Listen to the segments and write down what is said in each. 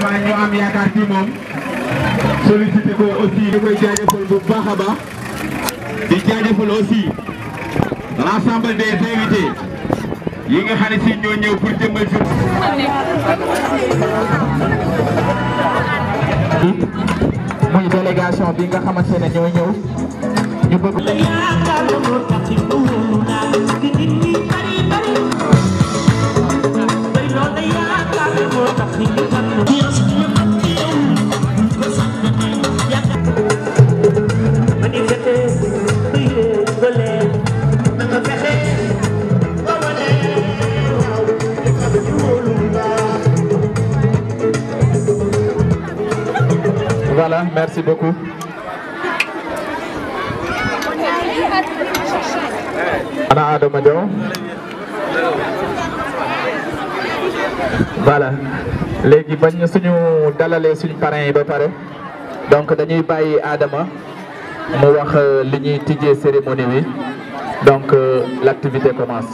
Moustapha ñu am yaakaar ci moom sollicité ko aussi di koy jaajëfal bu baax a baax di jaajëfal aussi l'ensemble des invités yi nga xam ne si ñoo ñëw pour jëmmal si muy délégation bi nga xamante ne ñoo ñëw ñu bëgg Voilà, merci beaucoup. Ana Adama Diaw. Voilà. léegi bañ suñu dalalee suñu parrain yi ba pare donc dañuy bàyyi Adama mu wax li ñuy tijjee cérémonie bi donc euh, l'activité commence.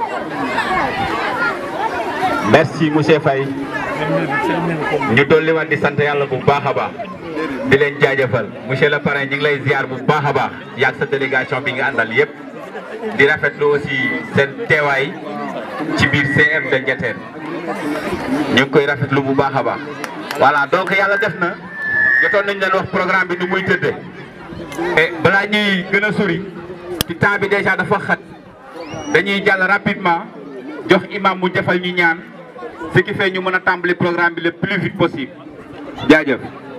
merci monsieur Faye ñu dolli waat di sant yàlla bu baax a baax di leen jaajëfal monsieur le parrain ñu ngi lay ziar bu baax a baax yaag sa délégation bi nga àndal yépp di rafetlu aussi seen teewaay ci biir CM de Ndiéthène ñu ngi koy rafetlu bu baax a baax voilà donc yàlla def na jotoon nañ leen wax programme bi nu muy tëddee et balaa ñuy gën a sori ci temps bi déjà dafa xat dañuy jàll rapidement jox imam mu defal ñu ñaan ce qui fait ñu mën a tàmbali programme bi le plus vite possible jaajëf.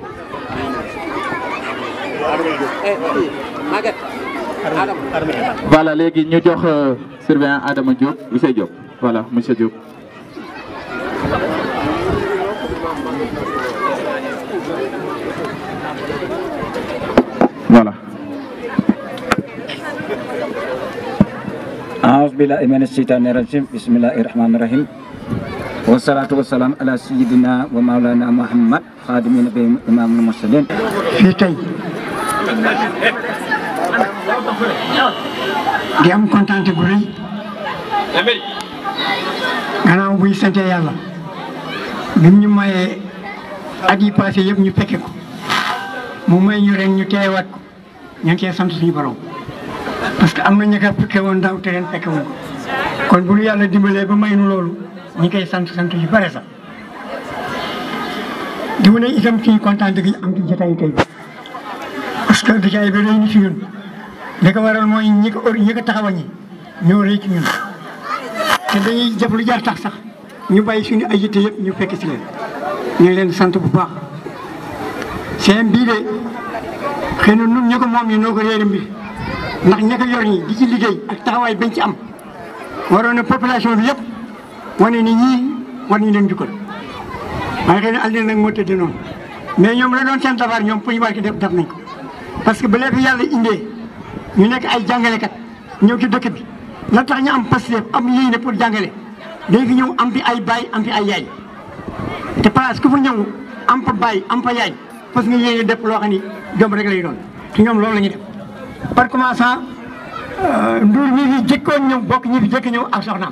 voilà léegi ñu jox euh, surveillant Adama Diop monsieur Diop voilà monsieur Diop. voilà. أعوذ بالله من الشيطان الرجيم بسم الله الرحمن الرحيم والصلاة والسلام على سيدنا ومولانا محمد خادم النبي إمام المرسلين fii tey di am kontaan gu rëy gannaaw buy sante yàlla bi ñu mayee at yi passé yëpp ñu fekke ko mu may ñu ren ñu teewaat ko ñu ngi cee sant suñu borom parce que am na ñu ko fekke woon daaw te ren fekke woon ko kon bu ñu yàlla dimbalee ba may nu loolu ñu ngi koy sant sant yu bare sax di wane itam suñu kontaan gi am ci jotaayu tey bi parce que jotaay bi rëy na ci ñun li ko waral mooy ñi ko ñi ko taxawa ñi ñoo rëy ci ñun te dañuy def lu jar tax sax ñu bàyyi suñu ay yitte yëpp ñu fekk si leen ñu ngi leen sant bu baax seen bii de xëy na nun ñi ko moom ñi noo ko réere mbir ndax ña ko yor ñi di ci liggéey ak taxawaay bañ ci am waroon na population bi yëpp wane ni ñii war ñu leen jukkal waaye xëy na àddina nag moo tëdd noonu mais ñoom la doon seen tabaar ñoom pour ñu war ko def def nañ ko parce que ba léegi yàlla indee ñu nekk ay jàngalekat ñëw ci dëkk bi la tax ñu am pasteur am yéene pour jàngale dañ fi ñëw am fi ay baay am fi ay yaay te place ku fa ñëw am fa baay am fa yaay parce que nga yéene def loo xam ni jom rek lay doon te ñoom loolu la ñuy def par commençant nduur ñi fi jëkkoon ñëw bokk ñi fi jëkk ñëw ak soxnaam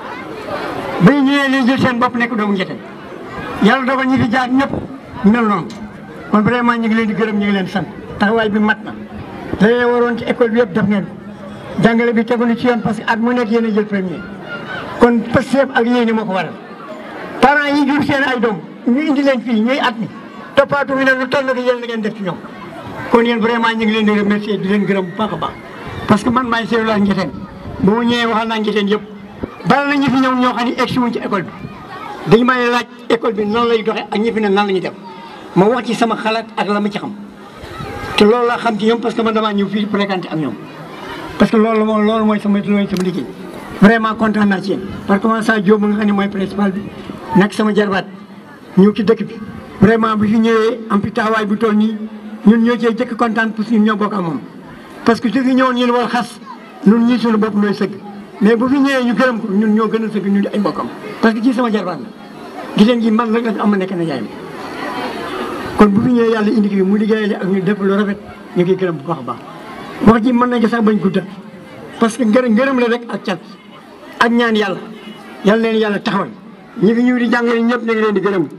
ba ñu ñëwee leen jël seen bopp nekk doomu Ndiéthène yàlla dogal ñi fi jaar ñëpp mel noonu kon vraiment ñu ngi leen di gërëm ñu ngi leen di sant taxawaay bi mat na la leen waroon ci école bi yëpp def ngeen ko jàngale bi tegu na ci yoon parce que at mu nekk yéen a jël premier kon Pastef ak yéen moo ko waral parents yi jur seen ay doom ñu indi leen fii ñuy at mi toppaatu mi ne lu toll nag yéen la ngeen def ci ñoom kon yéen vraiment ñu ngi leen di remercier di leen gërëm bu baax a baax parce que man maay seetlu ak Ndiéthène ba mu ñëwee waxal naa Ndiéthène yëpp bari na ñu fi ñëw ñoo xam ne egsi wuñ ci école bi dañu may laaj école bi nan lay doxee ak ñi fi ne nan la ñuy def ma wax ci sama xalaat ak la ma ci xam te loolu laa xam ci ñoom parce que man damaa ñëw fii fréquenté ak ñoom parce que loolu moom loolu mooy sama loolu sama liggéey vraiment kontaan naa ci yéen parce que ça Diop nga xam ne mooy principal bi nag sama jarbaat ñëw ci dëkk bi vraiment bu fi ñëwee am fi taxawaay bu toll nii ñun ñoo cee jëkk kontaan parce que ñun ñoo bokk ak moom parce que su fi ñëwoon ñun wal xas ñun ñii suñu bopp nooy sëgg mais bu fi ñëwee ñu gërëm ko ñun ñoo gën a sëgg ñun di ay mbokkam parce que ci sama jarbaat la giseen gi man rek la fi am ma nekk na yaay mi kon bu fi ñëwee yàlla indi ki mu liggéeyale ak ñu def lu rafet ñu ngi gërëm bu baax a baax wax ji mën nañ ko sax bañ guddal parce que ngërëm ngërëm la rek ak cat ak ñaan yàlla yàlla leen yàlla taxawal ñi fi ñëw di jàngale ñëpp ñu ngi leen di gërëm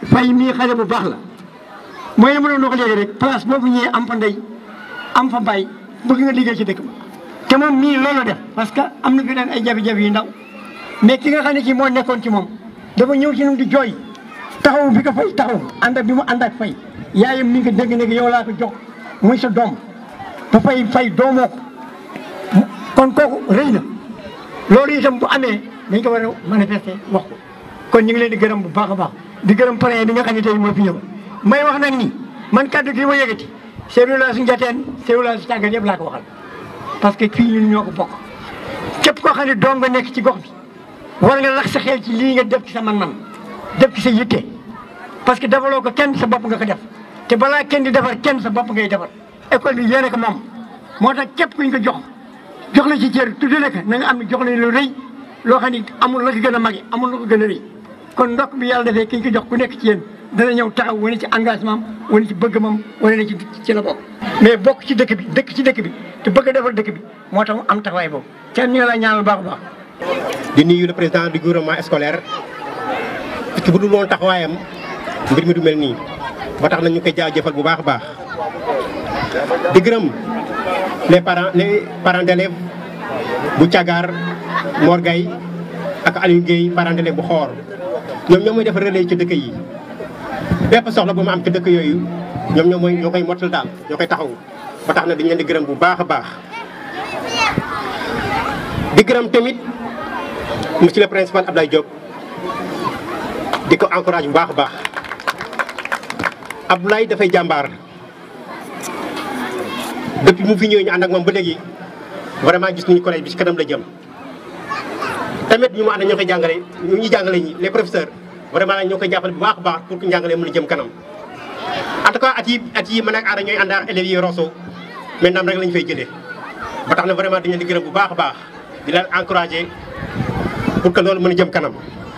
fay mii xale bu baax la mooy ma doon wax léegi rek place boobu ñëwee am fa ndey am fa bay bëgg nga liggéey ci dëkk ba te moom mii loolu def parce que am na fi leen ay jafe-jafe yu ndaw mais ki nga xam ne kii moo nekkoon ci moom dafa ñëw ci ñun di jooy taxaw bi ko fay taxaw ànd ak bi mu ànd ak fay yaayam mi ngi ko dégg ne yow laa ko jox muy sa doom ba fay fay doomoo ko kon kooku rëy na loolu itam bu amee dañ ko war a manifester wax ko kon ñu ngi leen di gërëm bu baax a baax di gërëm parrain bi nga xam ne tey moo fi ñëw may wax nag ni man kàddu gi ma yëgati cellule su njateen cellule su tàggat yëpp laa ko waxal parce que fii ñun ñoo ko bokk képp koo xam ne doom nga nekk ci gox bi war nga lax sa xel ci lii nga def ci sa man-man def ci sa yitte parce que defaloo ko kenn sa bopp nga ko def te balaa kenn di defar kenn sa bopp ngay defar école bi yéene ko moom moo tax képp kuñ ko jox jox la ci cër tudde la ko na nga am ne jox la lu rëy loo xam ne amul la ko gën a mage amul la ko gën a rëy kon ndokk bi yàlla defee kiñ ko jox ku nekk ci yéen dana ñëw taxaw wane ci engagement am wane ci bëgg mam wane na ci ci la bokk mais bokk ci dëkk bi dëkk ci dëkk bi te bëgg a defar dëkk bi moo tax mu am taxawaay boobu kenn ñu ngi lay ñaanal baax a baax di nuyu le président du gouvernement scolaire parce que bu dul woon taxawaayam mbir mi du mel nii ba tax na ñu koy jaajëfal bu baax a baax di gërëm les parents les parents d'élèves bu Cagaar Mor Gaye ak Aliou Guèye parents d'élèves bu xoor ñoom ñoo mooy def relais ci dëkk yi bépp soxla bu ma am ci dëkk yooyu ñoom ñoo mooy ñoo koy mottal daal ñoo koy taxaw ba tax na dañ leen di gërëm bu baax a baax di gërëm tamit monsieur le principal Abdoulaye Diop di ko encourage bu baax a baax Abdoulaye dafay jàmbaar depuis mu fi ñëwee ñu ànd ak moom ba léegi vraiment gis nañu collège bi ci kanam la jëm tamit ñu mu ànd ñoo koy jàngale ñu ñu jàngale ñi les professeurs vraiment ñoo koy jàppale bu baax a baax pour que njàngale mën a jëm kanam en tout cas at yi at yi man ak aada ñooy ànd ak élèves yi Rosso maintenant rek lañu fay jëlee ba tax na vraiment dañu leen di gërëm bu baax a baax di leen encourager pour que loolu mën a jëm kanam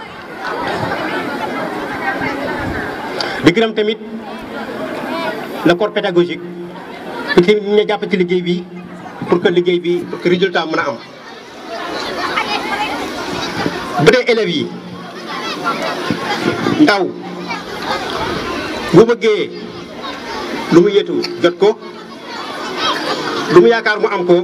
di gërëm tamit le corps pédagogique pour que ñu jàpp ci liggéey bi pour que liggéey bi pour que résultat mën a am bu dee élèves yi ndaw bu bëggee lu mu yetu jot ko lu mu yaakaar mu am ko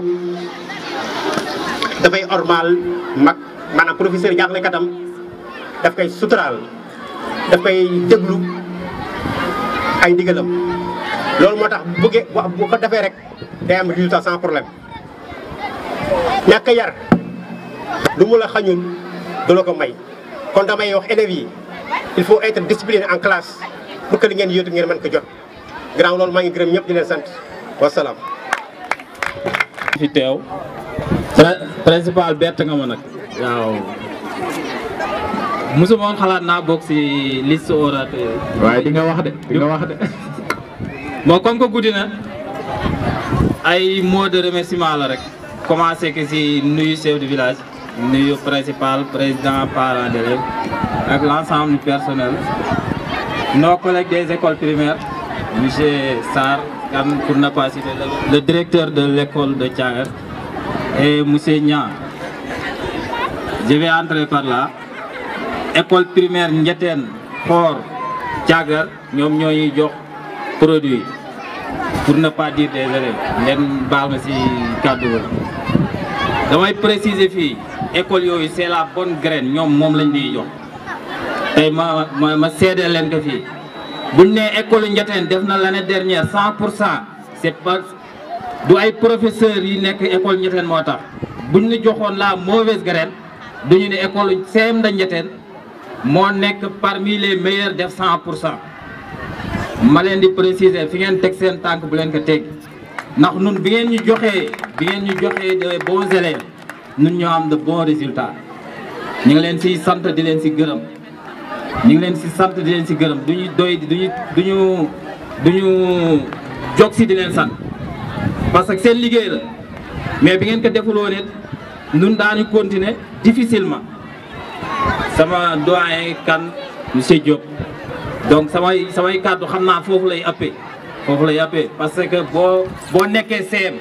dafay ormal mag maanaam professeur jàngalekatam daf koy suturaal daf koy déglu ay ndigalam loolu moo tax bu bëggee bu ko defee rek day am résultat sans problème ñàkk a yar lu mu la xañul du la ko may kon damay wax élèves yi il faut être discipliné en classe pour que li ngeen yóotu ngeen mën ko jot gannaaw loolu maa ngi gërëm ñëpp di leen sant wasalaam. fi teew principal bett nga ma nag waaw mosuma woon xalaat naa bokk si liste orateur waaye di nga wax de di nga wax de. bon comme que guddi na ay mots de remerciement la rek commencé que si nuyu chef de village nuyu principal président parents d'élèves ak l'ensemble du personnel nos collègues des écoles primaires monsieur Sarr Kane pour ne pas citer le, le directeur de l'école de Thiagar et monsieur Niang je vais entrer par là école primaire Ndiétène Xor Thiagar ñoom ñoo ñuy jox produit pour ne pas dire des élèves ngeen baal ma si kàddu ba damay préciser fii école yooyu c'est la bonne graine ñoom moom lañ ñuy jox tey ma ma ma seedeel leen ko fii buñ ne école Ndiétène def na l'année dernière 100 pour cent c'est pas du ay professeurs yi nekk école Ndiétène moo tax buñ ñu joxoon la mauvaise graine duñu ne école CM da Ndiétène moo nekk parmi les meilleurs def 100 pour cent ma leen di préciser fi ngeen teg seen tànk bu leen ko teg ndax nun bi ngeen ñu joxee bi ngeen ñu joxee de bons élèves nun ñoo am de bons résultats ñu ngi leen siy sant di leen si gërëm ñu ngi leen si sant di leen si gërëm duñu doy duñu duñu duñu jog si di leen sant parce que seen liggéey la mais bi ngeen ko defuloo nit nun daañu continuer difficilement sama doyen kan monsieur Diop donc samay samay kàddu xam naa foofu lay appee foofu lay appee parce que boo boo nekkee CM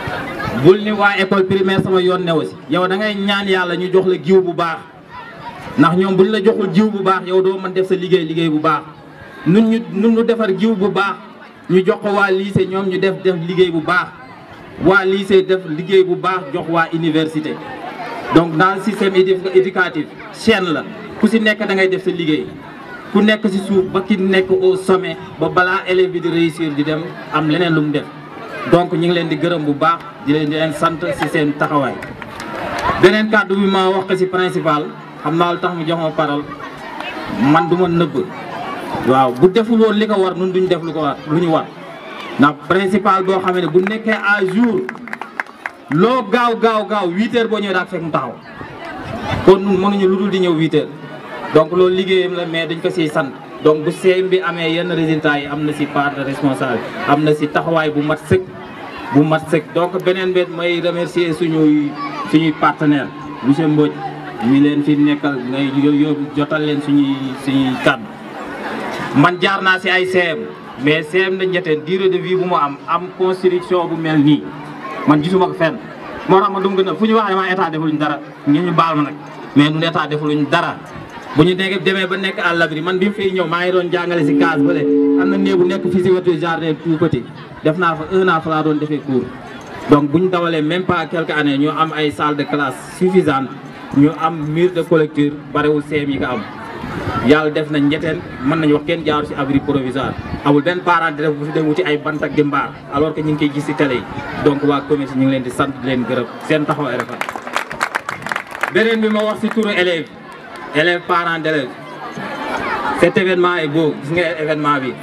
bul ni waa école primaire sama yoon ne aussi yow da ngay ñaan yàlla ñu jox la giw bu baax ndax ñoom buñ la joxul jiw bu baax yow doo mën def sa liggéey liggéey bu baax nun ñu nun ñu defar jiw bu baax ñu jox ko waa lycée ñoom ñu def def liggéey bu baax waa lycée def liggéey bu baax jox waa université donc dans le système éducatif chaîne la ku si nekk da ngay def sa liggéey ku nekk si suuf ba ki nekk au sommet ba balaa élève bi di réussir di dem am leneen lu mu def donc ñu ngi leen di gërëm bu baax di leen di leen sant si seen taxawaay beneen kàddu bi ma wax ko si principal xam naa lu tax mu jox ma parole man du ma nëbb waaw bu deful woon li ko war nun duñ def lu ko war lu ñu war ndax principal boo xam ne bu nekkee à jour loo gaaw gaaw gaaw huit heures boo ñëwee daal fekk mu taxaw kon nun mënuñu lu dul di ñëw huit heures donc loolu liggéeyam la mais dañ ko siy sant donc bu CM bi amee yenn résultats yi am na si part de responsable am na si taxawaay bu mat sëkk bu mat sëkk donc beneen bet may remercier suñuy suñuy partenaire monsieur Mbodj mi leen fi nekkal ngay yóbbu jotal leen suñuy suñuy kàddu man jaar naa si ay CM mais CM na njeteen durée de vie bu mu am am construction bu mel nii man gisuma ko fenn moo tax ma dum gën a fu ñu waxee ma état defuluñ dara ngeen ñu baal ma nag mais nun état defuluñ dara bu ñu nekk demee ba nekk à l'abri man bi mu fiy ñëw maa ngi doon jàngale si case bële am na néegu nekk fii si wetu jardin tout petit def naa fa un an fa laa doon defee cours donc bu ñu dawalee même pas quelques années ñu am ay salle de classe suffisante ñu am mur de collecture barewul CM yi ko am yàlla def na njeteen mën nañu wax kenn jaaru si abri provisoire amul benn parent di def bu fi dem wuti ay bant ak di mbaar alors que ñu ngi koy gis si télé yi donc waa commerce ñu ngi leen di sant di leen gërëm seen taxawaay rafet beneen bi ma wax si turu élèves élèves parents d'élèves cet événement est beau gis nga événement bi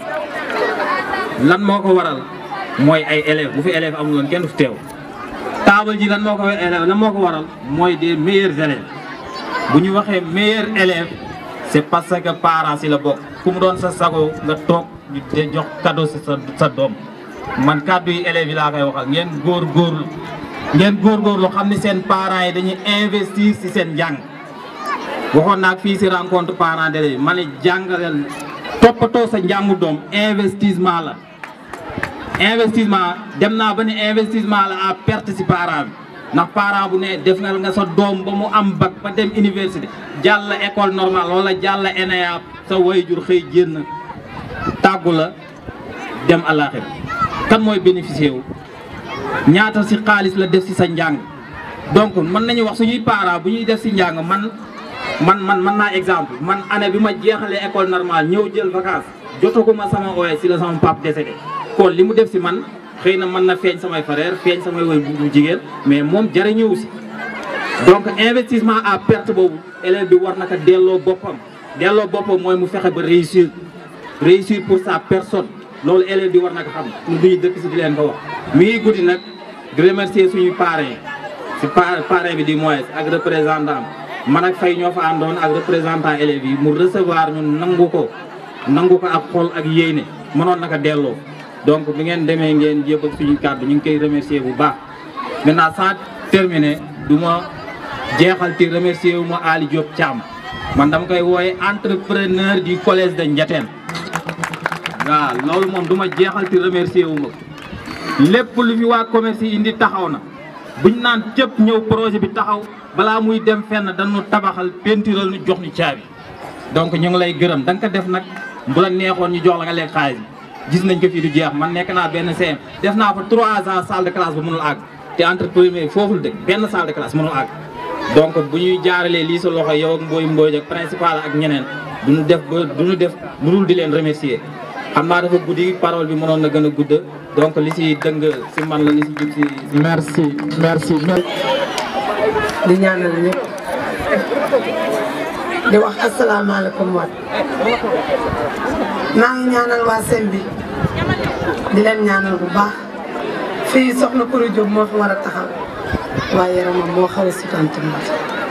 lan moo ko waral mooy ay élèves bu fi élèves amul woon kenn du fi teew taabal ji lan moo ko élèves lan moo ko waral mooy des meilleurs élèves bu ñu waxee meilleurs élèves c'est parce que parents si la bokk ku mu doon sa sago nga toog ñu te jox cadeau si sa sa doom man kàddu yi élèves yi laa koy waxal ngeen góor góorlu ngeen góor góorlu xam ni seen parents yi dañuy investir si seen njàng waxoon naa fii si rencontre parents d'élèves yi ma ne jàngaleel toppatoo sa njàngu doom investissement la investissement dem naa ba ne investissement la à perte si parent bi ndax parent bu ne def nga sa doom ba mu am bac ba dem université jàll école normale wala jàll ENA sa wayjur xëy génn tàggu la dem àllaaxira kan mooy bénéficier wu ñaata si xaalis la def si sa njàng donc mën nañu wax suñuy parents bu ñuy def si njàng man man man man naa exemple man année bi ma jeexalee école normale ñëw jël vacance jotaguma sama ooye si la sama pap décédé kon li mu def si man xëy na mën na feeñ samay frère feeñ samay woy bu jigéen mais moom jariñëwu si donc investissement à perte boobu élève bi war na ko delloo boppam delloo boppam mooy mu fexe ba réussir réussir pour sa personne loolu élève bi war na ko xam ñu duñu dëkk si di leen ko wax mi ngi guddi nag di remercier suñuy parrain si parrain bi di moins ak représentant man ak fay ñoo fa àndoon ak représentant élèves yi mu recevoir ñun nangu ko nangu ko ak xol ak yéene mënoon naka delloo donc bi ngeen demee ngeen yëbbal suñu kàddu ñu ngi koy remercier bu baax maintenant sans terminer du ma jeexal ci remercier wu ma Ali Diop Thiam man dama koy wooye entrepreneur du collège de Ndiatène waaw loolu moom du ma jeexal ci remercier wu ma lépp lu fi waa commerce yi indi taxaw na buñ naan cëpp ñëw projet bi taxaw balaa muy dem fenn dañu tabaxal pentiral ñu jox ñu caabi donc ñu ngi lay gërëm da nga ko def nag bu la neexoon ñu jox la nga lekk xaalis bi gis nañ ko fii du jeex man nekk naa benn CM def naa fa trois ans salle de classe ba mënul àgg te entrepreneur foofu la dëkk benn salle de classe mënul àgg donc bu ñuy jaaralee lii sa loxo yow ak mbooy mbooy ak principal ak ñeneen duñu def ba duñu def lu dul di leen remercier xam naa dafa guddi parole bi mënoon na gën a gudd donc li si dëng si man la li si jub si merci merci di ñaanal ñëpp di wax asalaamaaleykum waat maa ngi ñaanal waa SEM bi di leen ñaanal bu baax fii soxna Kourou Diop moo fi war a taxaw waaye yaramam moo xaw a sutante mat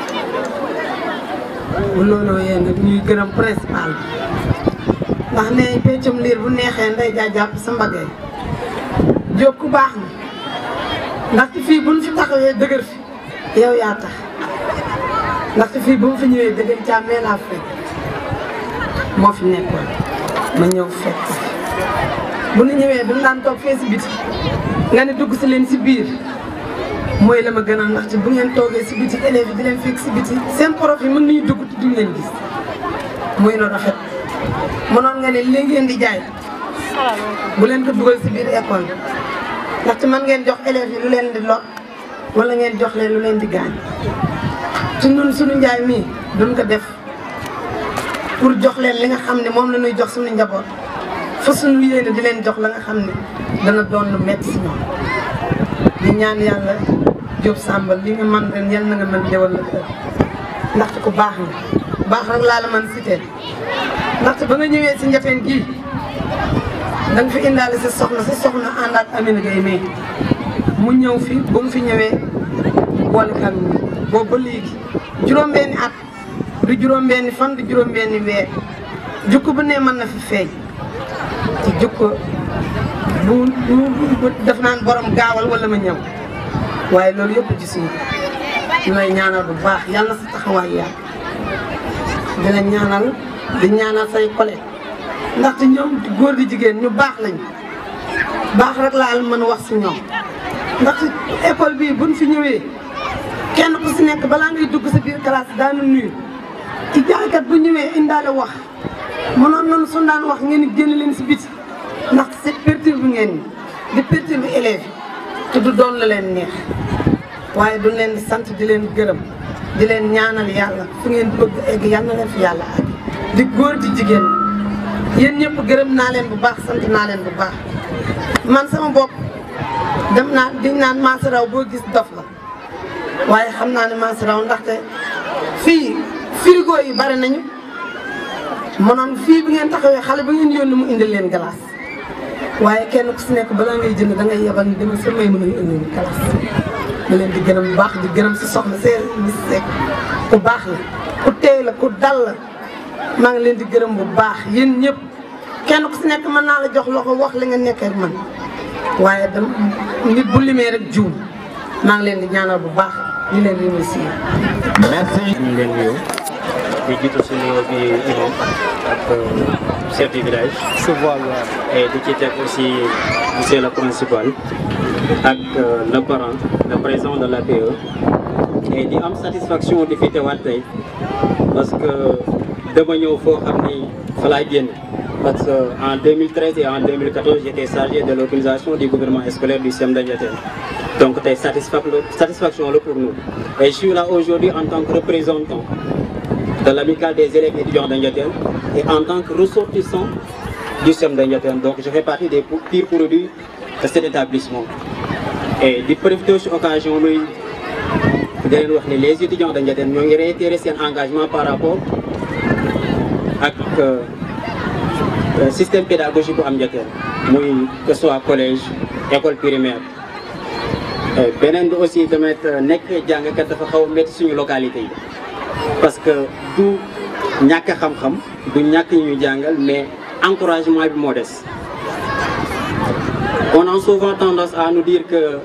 bu looloo yee nag ñuy gërëm principal bi ndax ne peccum liir bu neexee nday jaa jàpp sa mbagay Diop ku baax na ndaxte fii buñ fi taxawee dëgër fi yow yaa tax ndaxte fii bu mu fi ñëwee dëgër càmmee laa fekk moo fi nekkoon ma ñëw fekk bu nu ñëwee duñ daan toog fee si biti nga ne dugg si leen si biir mooy la ma gën a ndaxte bu ngeen toogee si biti élèves yi di leen fekk si biti seen prof yi mën nañu dugg te duñ leen gis muy lu rafet mënoon nga ne li ngeen di jaay bu leen ko dugal si biir école bi ndaxte mën ngeen jox élèves yi lu leen di lor wala ngeen jox leen lu leen di gaañ ci ñun suñu njaay mii duñ ko def pour jox leen li nga xam ne moom la ñuy jox suñu njaboot fa suñu yéene di leen jox la nga xam ne dana doon lu metti si ñoom di ñaan yàlla Diop Samba li nga mën ren yal na nga mën déwal la kër ndaxte ku baax nga baax rek laa la mën cité ndaxte ba nga ñëwee si njafeen gii da nga fi indaale sa soxna sa soxna ànd ak Amina Gueye mais mu ñëw fi bu mu fi ñëwee boole kan boobu ba léegi juróom-benni at du juróom-benni fan du juróom-benni weer jukko bu ne mën na fi feeñ te jukko bu bu def naan borom gaawal wala ma ñëw waaye loolu yëpp ci suñu ñu lay ñaanal bu baax yàlla sa taxawaay yàlla di la ñaanal di ñaanal say collègues ndaxte ñoom góor di jigéen ñu baax lañu baax rek laal mën a wax si ñoom ndaxte école bii buñ fi ñëwee kenn ku si nekk balaa ngay dugg sa biir classe daanu nuyu ci jaaykat bu ñëwee indaale wax mënoon nañu su daan wax ngeen di génn leen si biti ndax c'est perturbe bi ngeen di perturbe bi élèves yi te du doon la leen neex waaye duñ leen di sant di leen gërëm di leen ñaanal yàlla fu ngeen bëgg egg yal na leen fi yàlla ak di góor di jigéen yéen ñëpp gërëm naa leen bu baax sant naa leen bu baax man sama bopp dem naa di naan maasa raw boo gis dof la waaye xam naa ne maasa raw ndaxte fii frigo yi bari nañu mënoon fii bi ngeen taxawee xale ba ngeen yónni mu indil leen glace waaye kenn ku si nekk balaa ngay jënd da ngay yebal ni demal sa may mën a indi leen glace ma leen di gërëm bu baax di gërëm si soxna see mis rek ku baax la ku teey la ku dal la maa ngi leen di gërëm bu baax yéen ñëpp kenn ku si nekk mën naa la jox loxo wax li nga nekkee ak man waaye dam nit bu limee rek juum maa ngi leen di ñaanal bu baax di leen remercier merci. ñu leen nuyu di jiitu si nuyoo bi imam ak chef du village. et di ci teg aussi monsieur le principal ak le parent le président de l'APE et di am satisfaction di fi teewaat tey parce que dama ñëw foo xam ni fa laay génn parce que en 2013 et en 2014 j'étais chargé de l'organisation du gouvernement scolaire du CEM de Ndiéthène donc tey satisfaction satisfaction la pour nous et je suis là aujourd'hui en tant que représentant de l'amicale des élèves étudiants de Ndiéthène et en tant que ressortissant du CEM de Ndiéthène donc je fais partie des pires produits de cet établissement et di profiter ci occasion luy di leen wax ni les étudiants de Ndiéthène ñoo ngi réitérer seen engagement par rapport ak système pédagogique bu am Ndiéthène muy que ce soit collège école primaire beneen bi aussi tamit nekk jàngkat dafa xaw a métti suñu localité yi parce que du ñàkk xam-xam du ñàkk ñu jàngal mais encouragement bi moo des on a souvent tendance à nous dire que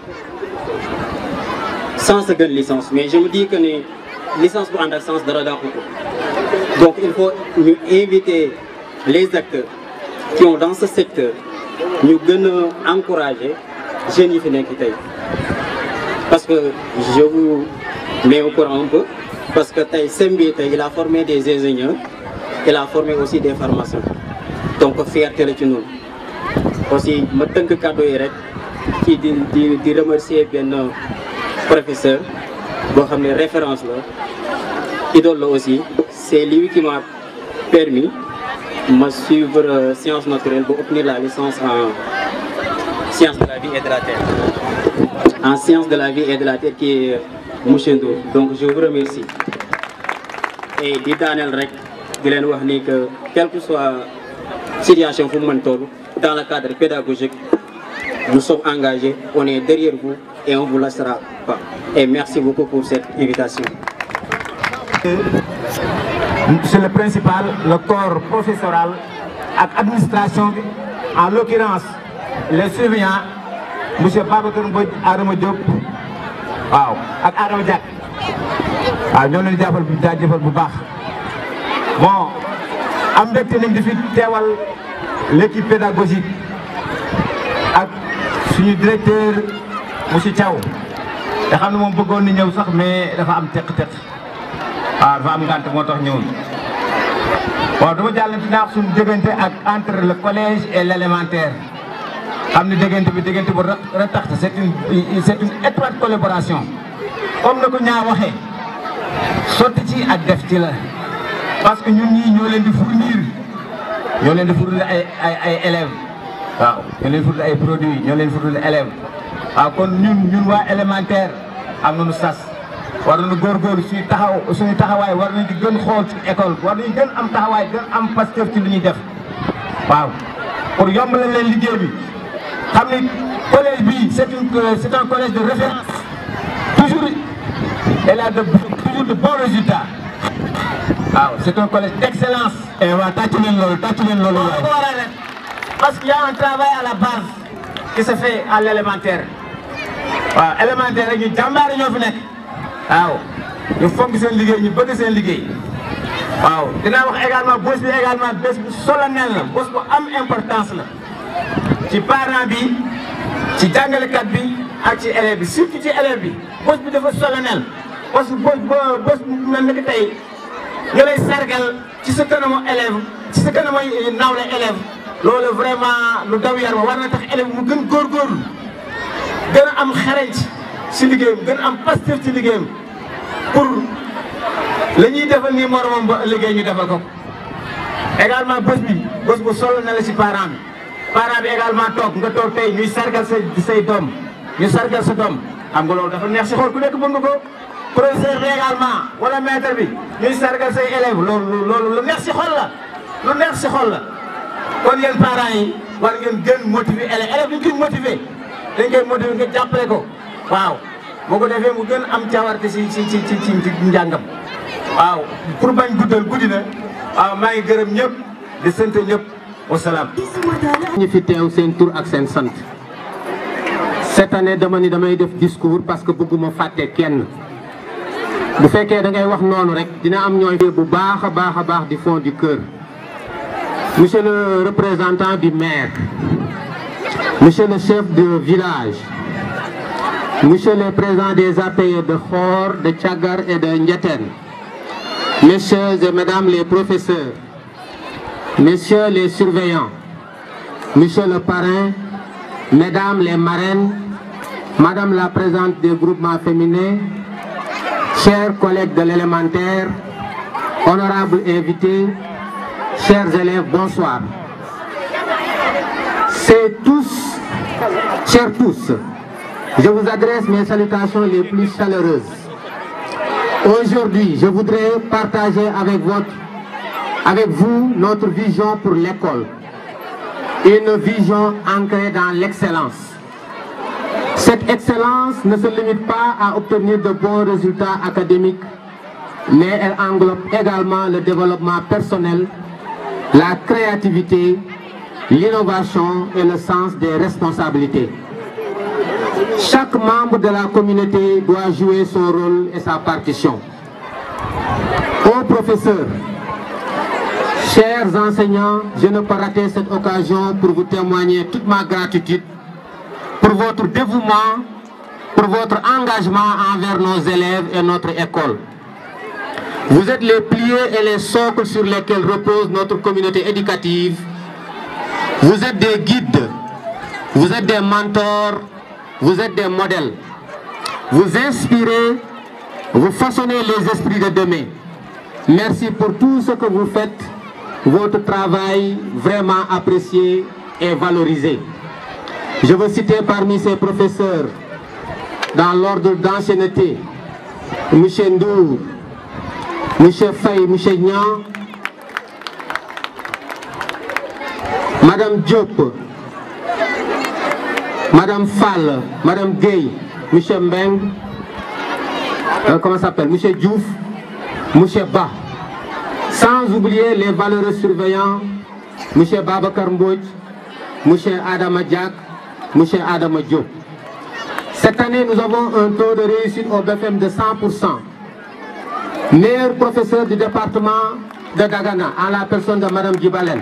sens gën licence mais je me dis que ni licence bu ànd ak sens dara dàqu ko donc il faut ñu inviter les acteurs qui ont dans ce secteur ñu gën a encourager jeunes yi fi nekk tey parce que je vous mets au courant un peu parce que tey SEM bi tey il a formé des ingénieurs il a formé aussi des pharmaciens donc fierté la ci ñun aussi ma tënk kàddu yi rek ci di di di remercier benn professeur boo xam ne référence la idole la aussi c'est lui qui m'a permis ma suivre euh, sciences naturelles pour obtenir la licence en sciences de la vie et de la terre en sciences de la vie et de la terre qui est monsieur Ndour donc je vous remercie et di daaneel rek di leen wax ni que quelle que soit situation fu mu mën toll dans le cadre pédagogique nous sommes engagés on est derrière vous et on vous laissera pas et merci beaucoup pour cette invitation Monsieur le principal, le corps professoral ak administration bi en l'occurrence les surveillants monsieur Babacar Mbodj Adama Diop waaw ak Adama Diak waaw ñoo leen jàppal bu jaajëfal bu baax bon am mbégte nañ di fi teewal l'équipe pédagogique ak suñu directeur monsieur Thiaw te xam ne moom bëggoon na ñëw sax mais dafa am teq-teq waaw dafa am ngànt moo tax ñëwul bon dama jàll ci naax suñu diggante ak entre le collège et l' élémentaire xam ne diggante bi diggante bu ratax c' est une c' est une étroite collaboration comme na ko ñaa waxee sotti ci ak def ci la parce que ñun ñii ñoo leen di fournir ñoo leen di fournir ay ay ay élèves waaw ñoo leen di fournir ay produits ñoo leen di fournir élèves waaw kon ñun ñun waa élémentaire am nañu sas war nañu góorgóorlu suñu taxaw suñu taxawaay war nañu di gën xool ci école war nañu gën am taxawaay gën am pasteur ci li ñuy def waaw pour yombalal leen liggéey bi xam ni collège bi c' est une c' est un collège de référence toujours elle a de toujours de bons résultats waaw c' est un collège d' excellence. et waaw tàcc leen loolu tàcc leen loolu. waaw ko waral rek parce que y' a un travail à la base qui se fait à l' élémentaire waaw élémentaire rek ñu jàmbaare ñoo fi nekk waaw ñu fonk seen liggéey ñu bëgg seen liggéey waaw dinaa wax également bés bi également bés bu solennel la bés bu am importance la ci parent bi ci jàngalekat bi ak ci élève bi surtout ci élève bi bés bi dafa solennel parce que bés bés bu mel ni que tey ñu lay sargal ci sa kanamu élève ci sa kanamu nawle élève loolu vraiment lu daw yar war na tax élève mu gën góorgóorlu gën a am xarañ ci liggéeyam gën a am pasteur ci liggéeyam pour la ñuy defal nii moromam ba liggéey ñu defal ko également bés bi bés bu solo na la ci parent bi parent bi également toog nga toog tey ñuy sargal say say doom ñu sargal sa doom xam nga loolu dafa neex si xool ku nekk bëgg nga ko professeur bi également wala maître bi ñuy sargal say élèves loolu loolu lu neex si xol la lu neex si xol la kon yéen parents yi war ngeen gën motiver élèves élèves dañ koy motiver dañ koy motiver nga jàppale ko waaw boo ko defee mu gën am cawarte si si si ci ci njàngam waaw pour bañ guddal guddi na waaw maa ngi gërëm ñëpp di sant ñëpp wasalaam. ñu fi teew seen tur ak seen sant cette année dama ni damay def discours parce que bëgguma fàtte kenn bu fekkee da ngay wax noonu rek dina am ñooy bu baax a baax a baax du fond du cœur monsieur le représentant du maire monsieur le chef de village monsieur le président des APE de Khor de Thiagar et de Ndiétène messieurs et mesdames les professeurs messieurs les surveillants monsieur le parrain mesdames les marraines madame la présidente des groupements féminins chers collègues de l'élémentaire honorables invités chers élèves bonsoir c'est tous chers tous je vous adresse mes salutations les plus chaleureuses aujourd'hui je voudrais partager avec votre avec vous notre vision pour l'école une vision ancrée dans l'excellence cette excellence ne se limite pas à obtenir de bons résultats académiques mais elle englobe également le développement personnel la créativité l'innovation et le sens des responsabilités chaque membre de la communauté doit jouer son rôle et sa partition aux professeurs Chers enseignants, je ne peux rater cette occasion pour vous témoigner toute ma gratitude pour votre dévouement, pour votre engagement envers nos élèves et notre école. Vous êtes les piliers et les socles sur lesquels repose notre communauté éducative. Vous êtes des guides, vous êtes des mentors, vous êtes des modèles. Vous inspirez, vous façonnez les esprits de demain. Merci pour tout ce que vous faites votre travail vraiment apprécié et valorisé. Je veux citer parmi ces professeurs, dans l'ordre d'ancienneté, M. Ndour, M. Faye, M. Nian, Madame Diop, Madame Fall, Madame Gay, M. Mbeng, euh, comment ça s'appelle, M. Diouf, M. Ba. Sans oublier les valeureux surveillants, M. Babacar Mbodj, M. Adama Diak, M. Adama Diop. Cette année, nous avons un taux de réussite au BFM de 100%. Meilleur professeur du département de Dagana, en la personne de Mme Djibalen.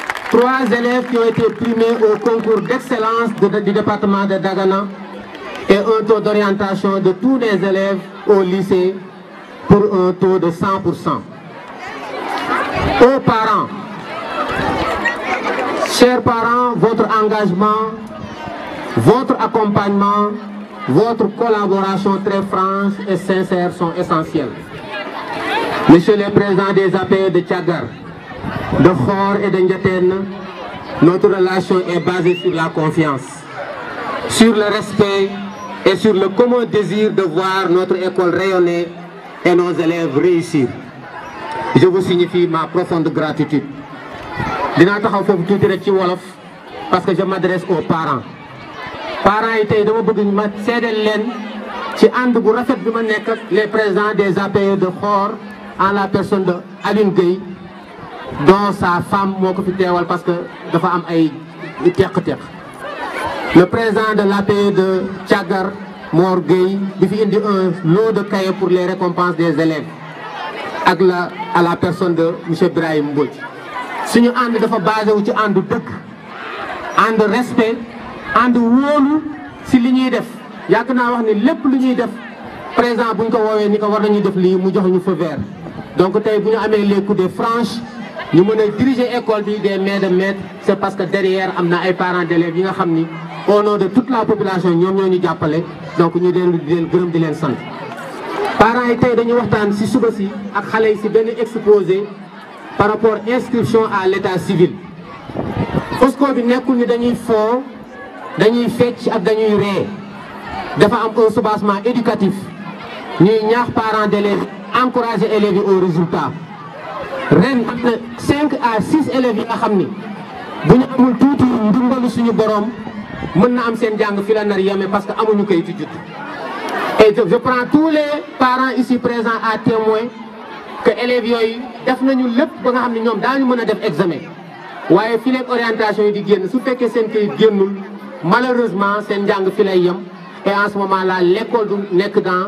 Trois élèves qui ont été primés au concours d'excellence du département de Dagana et un taux d'orientation de tous les élèves au lycée pour un taux de 100%. Aux parents, chers parents, votre engagement, votre accompagnement, votre collaboration très franche et sincère sont essentiels. Monsieur le Président des APE de Tchagar, de Khor et de Ndiaten, notre relation est basée sur la confiance, sur le respect et sur le commun désir de voir notre école rayonner et nos élèves réussir. Je vous signifie ma profonde gratitude. dinaa taxaw foofu tuuti rek ci wolof parce que je m'adresse aux parents parents yi tey dama bëgg ma seedeel leen ci ànd bu rafet bi ma nekk ak les présidents des APE de Khor en la personne de Aline Gueye dont sa femme moo ko fi teewal parce que dafa am ay teq-teq le président de l'APE de Thiagar Mor Gueye di fi indi un lot de cahiers pour les récompenses des élèves ak la à la personne de monsieur Ibrahim Mbodj suñu ànd dafa basé wu ci àndu dëkk ànd respect ànd wóolu si li ñuy def yàgg naa wax ni lépp lu ñuy def président bu ñu ko woowee ni ko war nañuy def lii mu jox ñu feu vert donc tey bu ñu amee les coups de franche ñu mën a diriger école bi des mains de maître c'est parce que derrière am na ay parents d'élèves yi nga xam ni au nom de toute la population ñoom ñoo ñu jàppale donc ñu dellu di leen gërëm di leen sant parents yi tey dañuy waxtaan si suba si ak xale yi si benn exposé par rapport inscription à l'état civil FOSCO bi nekkul ni dañuy foo dañuy fecc ak dañuy ree dafa am un soubassement éducatif ñuy ñaax parents d'élèves encourager élèves yi au résultat ren am na cinq à six élèves yi nga xam ni bu ñu amul tuuti ndimbalu suñu borom mën na am seen jàng fi la nar yeme parce que amuñu kayitu judd et je prends tous les parents ici présents à témoin que élèves yooyu def nañu lépp ba nga xam ne ñoom daañu mën a def examen waaye fi leen orientation yi di génn su fekkee seen kayit génnul malheureusement seen njàng fi lay yem et en ce moment là l'école du nekk dans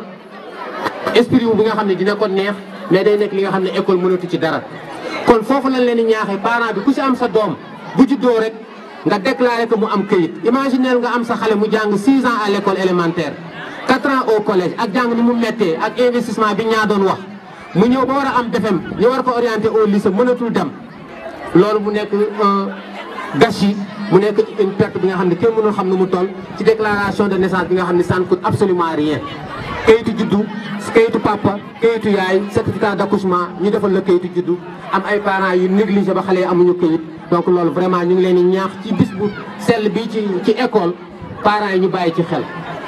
esprit wu bi nga xam ne dina ko neex mais day nekk li nga xam ne école mënatu ci dara kon foofu lañ leen di ñaaxee parent bi ku si am sa doom bu juddoo rek nga déclaré que mu am këyit imaginez nga am sa xale mu jàng 6 ans à l'école élémentaire 4 ans au collège ak jàng ni mu méttee ak investissement bi ñaa doon wax mu ñëw ba war a am BFEM ñu war ko orienté au lycée mënatul dem loolu mu nekk un gâchis mu nekk une perte bi nga xam ne kenn mënul xam nu mu toll ci déclaration de naissance bi nga xam ne ça ne coûte absolument rien kayitu juddu kayitu papa kayitu yaay certificat d'accouchement ñu defal la kayitu juddu am ay parents yu négligé ba xale yi amuñu kayit donc loolu vraiment ñu ngi leen di ñaax ci bis bu sell bi ci ci école parents yi ñu bàyyi ci xel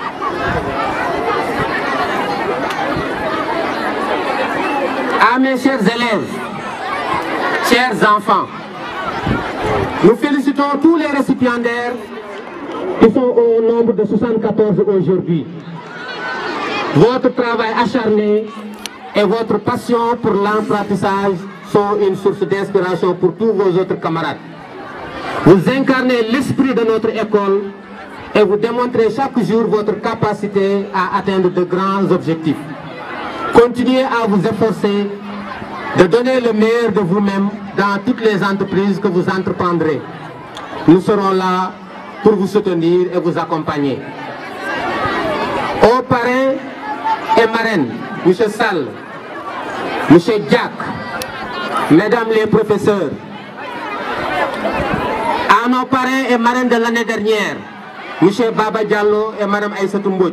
À mes chers élèves, chers enfants, nous félicitons tous les récipiendaires qui sont au nombre de 74 aujourd'hui. Votre travail acharné et votre passion pour l'apprentissage sont une source d'inspiration pour tous vos autres camarades. Vous incarnez l'esprit de notre école et vous démontrez chaque jour votre capacité à atteindre de grands objectifs. Continuez à vous efforcer de donner le meilleur de vous-même dans toutes les entreprises que vous entreprendrez. Nous serons là pour vous soutenir et vous accompagner. Aux parrains et marraines, M. Sall, M. Jack, Mesdames les professeurs, à nos parrains et marraines de l'année dernière, M. Baba Diallo et Mme Aïssatou Mbodj,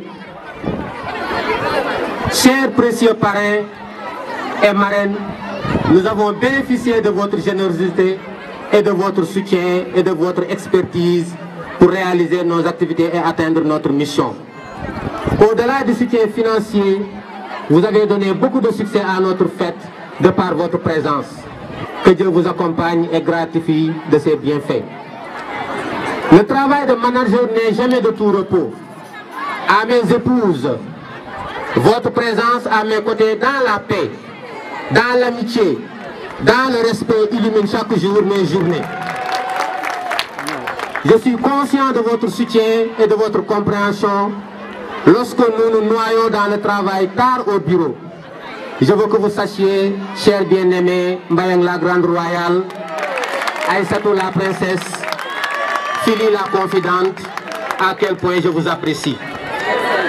Chers précieux parrains et marraines, nous avons bénéficié de votre générosité et de votre soutien et de votre expertise pour réaliser nos activités et atteindre notre mission. Au-delà du soutien financier, vous avez donné beaucoup de succès à notre fête de par votre présence. Que Dieu vous accompagne et gratifie de ses bienfaits. Le travail de manager n'est jamais de tout repos. À mes épouses, votre présence à mes côtés dans la paix, dans l'amitié, dans le respect illumine chaque jour mes journées. Je suis conscient de votre soutien et de votre compréhension lorsque nous nous noyons dans le travail tard au bureau. Je veux que vous sachiez, chers bien-aimés, Mbayang la Grande Royale, Aïssatou la Princesse, Philly la Confidente, à quel point je vous apprécie.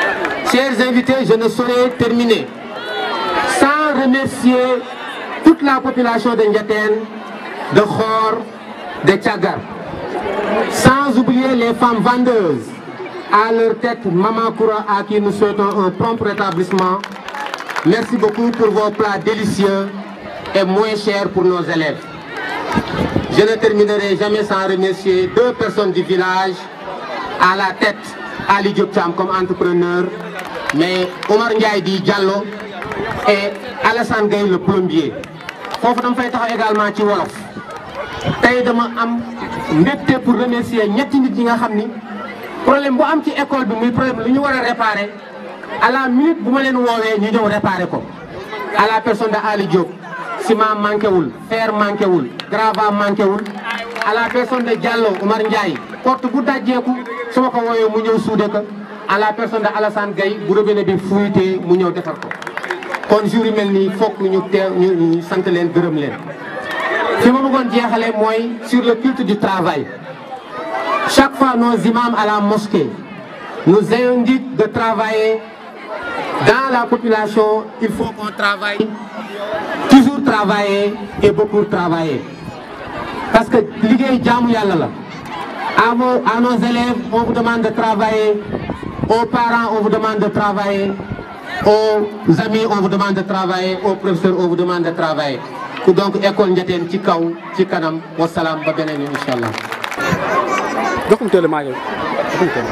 Chers invités, je ne saurais terminer sans remercier toute la population de Ndiaten, de Khor, de Tchagar. Sans oublier les femmes vendeuses, à leur tête Maman Koura à qui nous souhaitons un prompt rétablissement. Merci beaucoup pour vos plats délicieux et moins chers pour nos élèves. Je ne terminerai jamais sans remercier deux personnes du village à la tête, Ali Diop Cham comme entrepreneur, mais Omar Ndiaye di Diallo et Alassane Gueye le plombier. foofu dama fay taxaw également ci wolof tey dama am mbégte pour remercier ñetti nit ñi nga xam ni problème bu am ci école bi muy problème lu ñu war a réparer à la minute bu ma leen woowee ñu ñëw réparer ko à la personne de Ali Diop ciment manqué wul fer manqué wul gravat manqué wul à la personne de Diallo Omar Ndiaye porte bu dajjeeku su ma ko wooyee mu ñëw suude ko à la personne de Alassane Gueye bu robinet bi fuyutee mu ñëw defar ko kon jour yu mel nii fokk ñu teew ñu sant leen gërëm leen fi ma bëggoon jeexale mooy sur le culte du travail chaque fois nos imams à la mosquée nous indiquent de travailler dans la population il faut qu'on travaille toujours travailler et beaucoup travailler parce que liggéey jaamu yàlla la à vos à nos élèves on vous demande de travailler aux parents on vous demande de travailler aux amis on vous demande de travailler aux professeurs on vous demande de travailler donc école Ndiaténe ci kaw ci kanam wasalaam ba beneen yoon incha allah. joxum teel maa ngi joxum teel.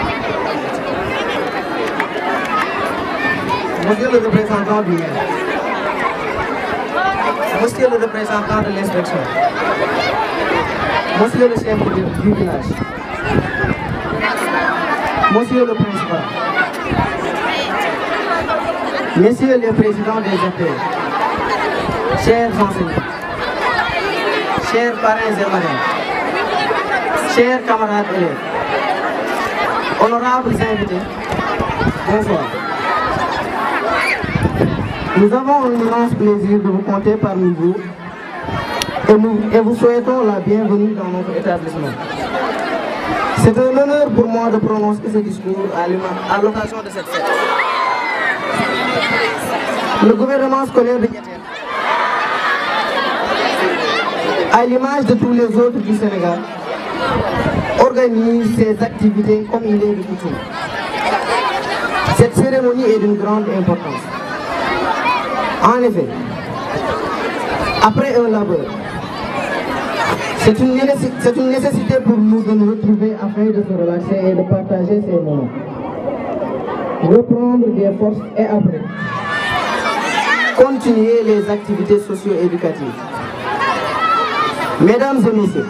Monsieur le représentant du maire, Monsieur le représentant de l'inspection, Monsieur le chef du du village, Monsieur le principal, Messieurs les présidents des affaires, chers enseignants, chers parrains et marraines, chers camarades élèves, honorables invités, bonsoir. Nous avons un immense plaisir de vous compter parmi vous et, nous, et vous souhaitons la bienvenue dans notre établissement. C'est un honneur pour moi de prononcer ce discours à l'ima- à l'occasion de cette fête. Le gouvernement scolaire de Niatel, à l'image de tous les autres du Sénégal, organise ses activités comme il est de coutume. Cette cérémonie est d'une grande importance. En effet, après un labeur, c'est une, nécessi- c'est une nécessité pour nous de nous retrouver afin de se relaxer et de partager ces moments. Reprendre des forces et après, continuer les activités socio-éducatives. Mesdames et messieurs,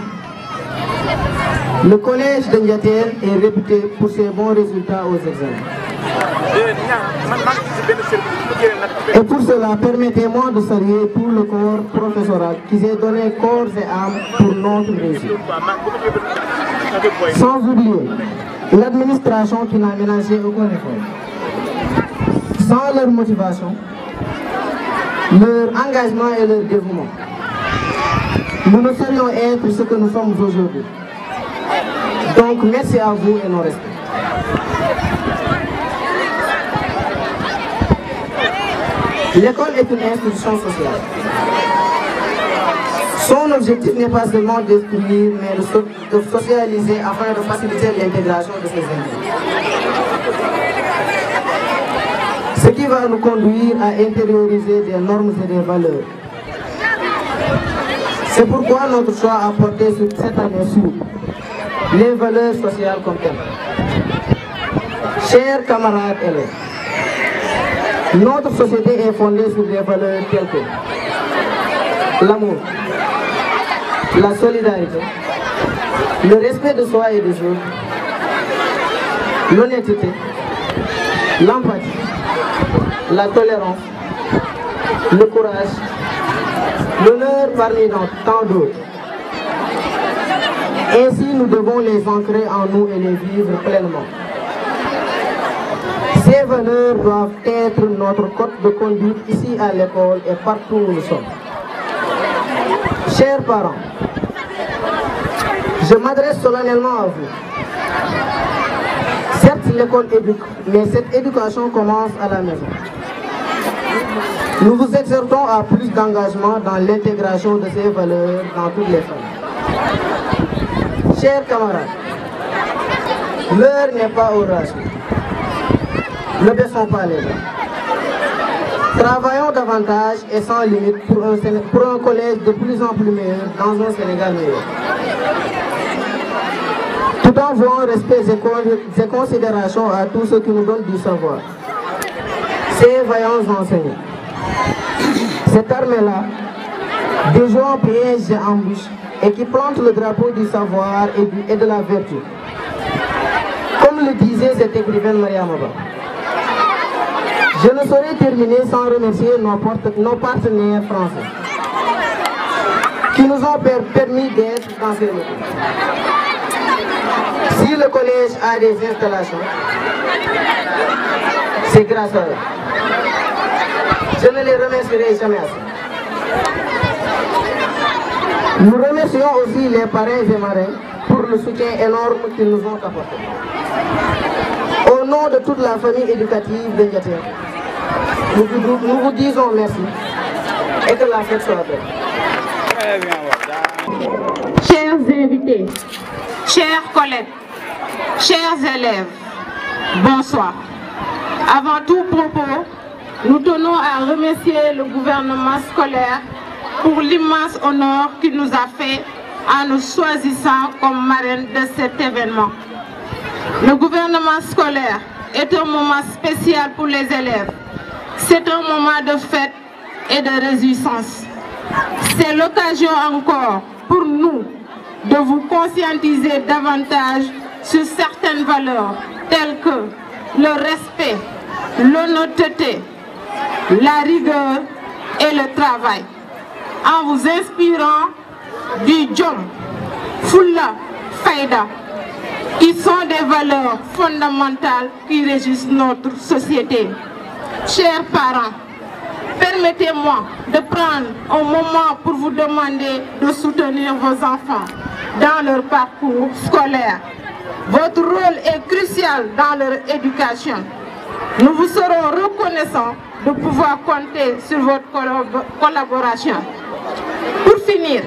le collège de Ndiatel est réputé pour ses bons résultats aux examens. Et pour cela, permettez-moi de saluer tout le corps professoral qui s'est donné corps et âme pour notre réussite. Sans oublier l'administration qui n'a ménagé aucun effort. Sans leur motivation, leur engagement et leur dévouement, nous ne saurions être ce que nous sommes aujourd'hui. Donc merci à vous et nos respects. L'école est une institution sociale. Son objectif n'est pas seulement d'instruire, mais de, so- de socialiser afin de faciliter l'intégration de ses élèves. Ce qui va nous conduire à intérioriser des normes et des valeurs. C'est pourquoi notre choix a porté sur cette année sur les valeurs sociales comme telles. Chers camarades élèves, notre société est fondée sur des valeurs telles que l'amour, la solidarité, le respect de soi et des autres, l'honnêteté, l'empathie, la tolérance, le courage, l'honneur parmi dans tant d'autres. Ainsi, nous devons les ancrer en nous et les vivre pleinement. Ces valeurs doivent être notre code de conduite ici à l'école et partout où nous sommes. Chers parents, je m'adresse solennellement à vous. Certes, certes, l'école éduque, mais cette éducation commence à la maison. Nous vous exhortons à plus d'engagement dans l'intégration de ces valeurs dans toutes les familles. Chers camarades, l'heure n'est pas au ratio. Ne baissons pas les bras. Travaillons davantage et sans limite pour un, Séné- pour un collège de plus en plus meilleur dans un Sénégal meilleur. Tout en vouant respect et con- et considération à tous ceux qui nous donnent du savoir. Ces vaillants enseignants. Cette armée-là, déjouant pièges et embûches, et qui plante le drapeau du savoir et, du- et de la vertu. Comme le disait cette écrivaine Maria Maba. Je ne saurais terminer sans remercier nos, porte- nos partenaires français qui nous ont per- permis d'être dans ces locaux. Si le collège a des installations, c'est grâce à eux. Je ne les remercierai jamais assez. Nous remercions aussi les parrains et marraines pour le soutien énorme qu'ils nous ont apporté. Au nom de toute la famille éducative de Ndiaté, nous, vous- nous vous disons merci et que la fête soit belle. Chers invités, chers collègues, chers élèves, bonsoir. Avant tout propos, nous tenons à remercier le gouvernement scolaire pour l'immense honneur qu'il nous a fait en nous choisissant comme marraine de cet événement. Le gouvernement scolaire est un moment spécial pour les élèves. C'est un moment de fête et de réjouissance. C'est l'occasion encore pour nous de vous conscientiser davantage sur certaines valeurs telles que le respect, l'honnêteté, la rigueur et le travail, en vous inspirant du Djom, Fulla, Faïda, qui sont des valeurs fondamentales qui régissent notre société. Chers parents, permettez-moi de prendre un moment pour vous demander de soutenir vos enfants dans leur parcours scolaire. Votre rôle est crucial dans leur éducation. Nous vous serons reconnaissants de pouvoir compter sur votre collab- collaboration. Pour finir,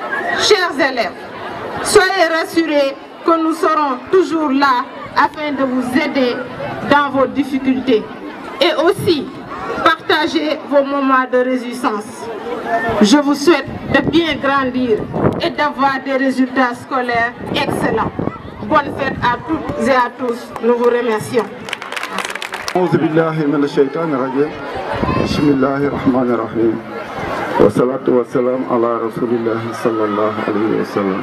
chers élèves, soyez rassurés que nous serons toujours là afin de vous aider dans vos difficultés et aussi partager vos moments de résistance. Je vous souhaite de bien grandir et d'avoir des résultats scolaires excellents. Bonne fête à toutes et à tous. Nous vous remercions. أعوذ بالله من الشيطان الرجيم بسم الله الرحمن الرحيم والصلاة والسلام على رسول الله صلى الله عليه وسلم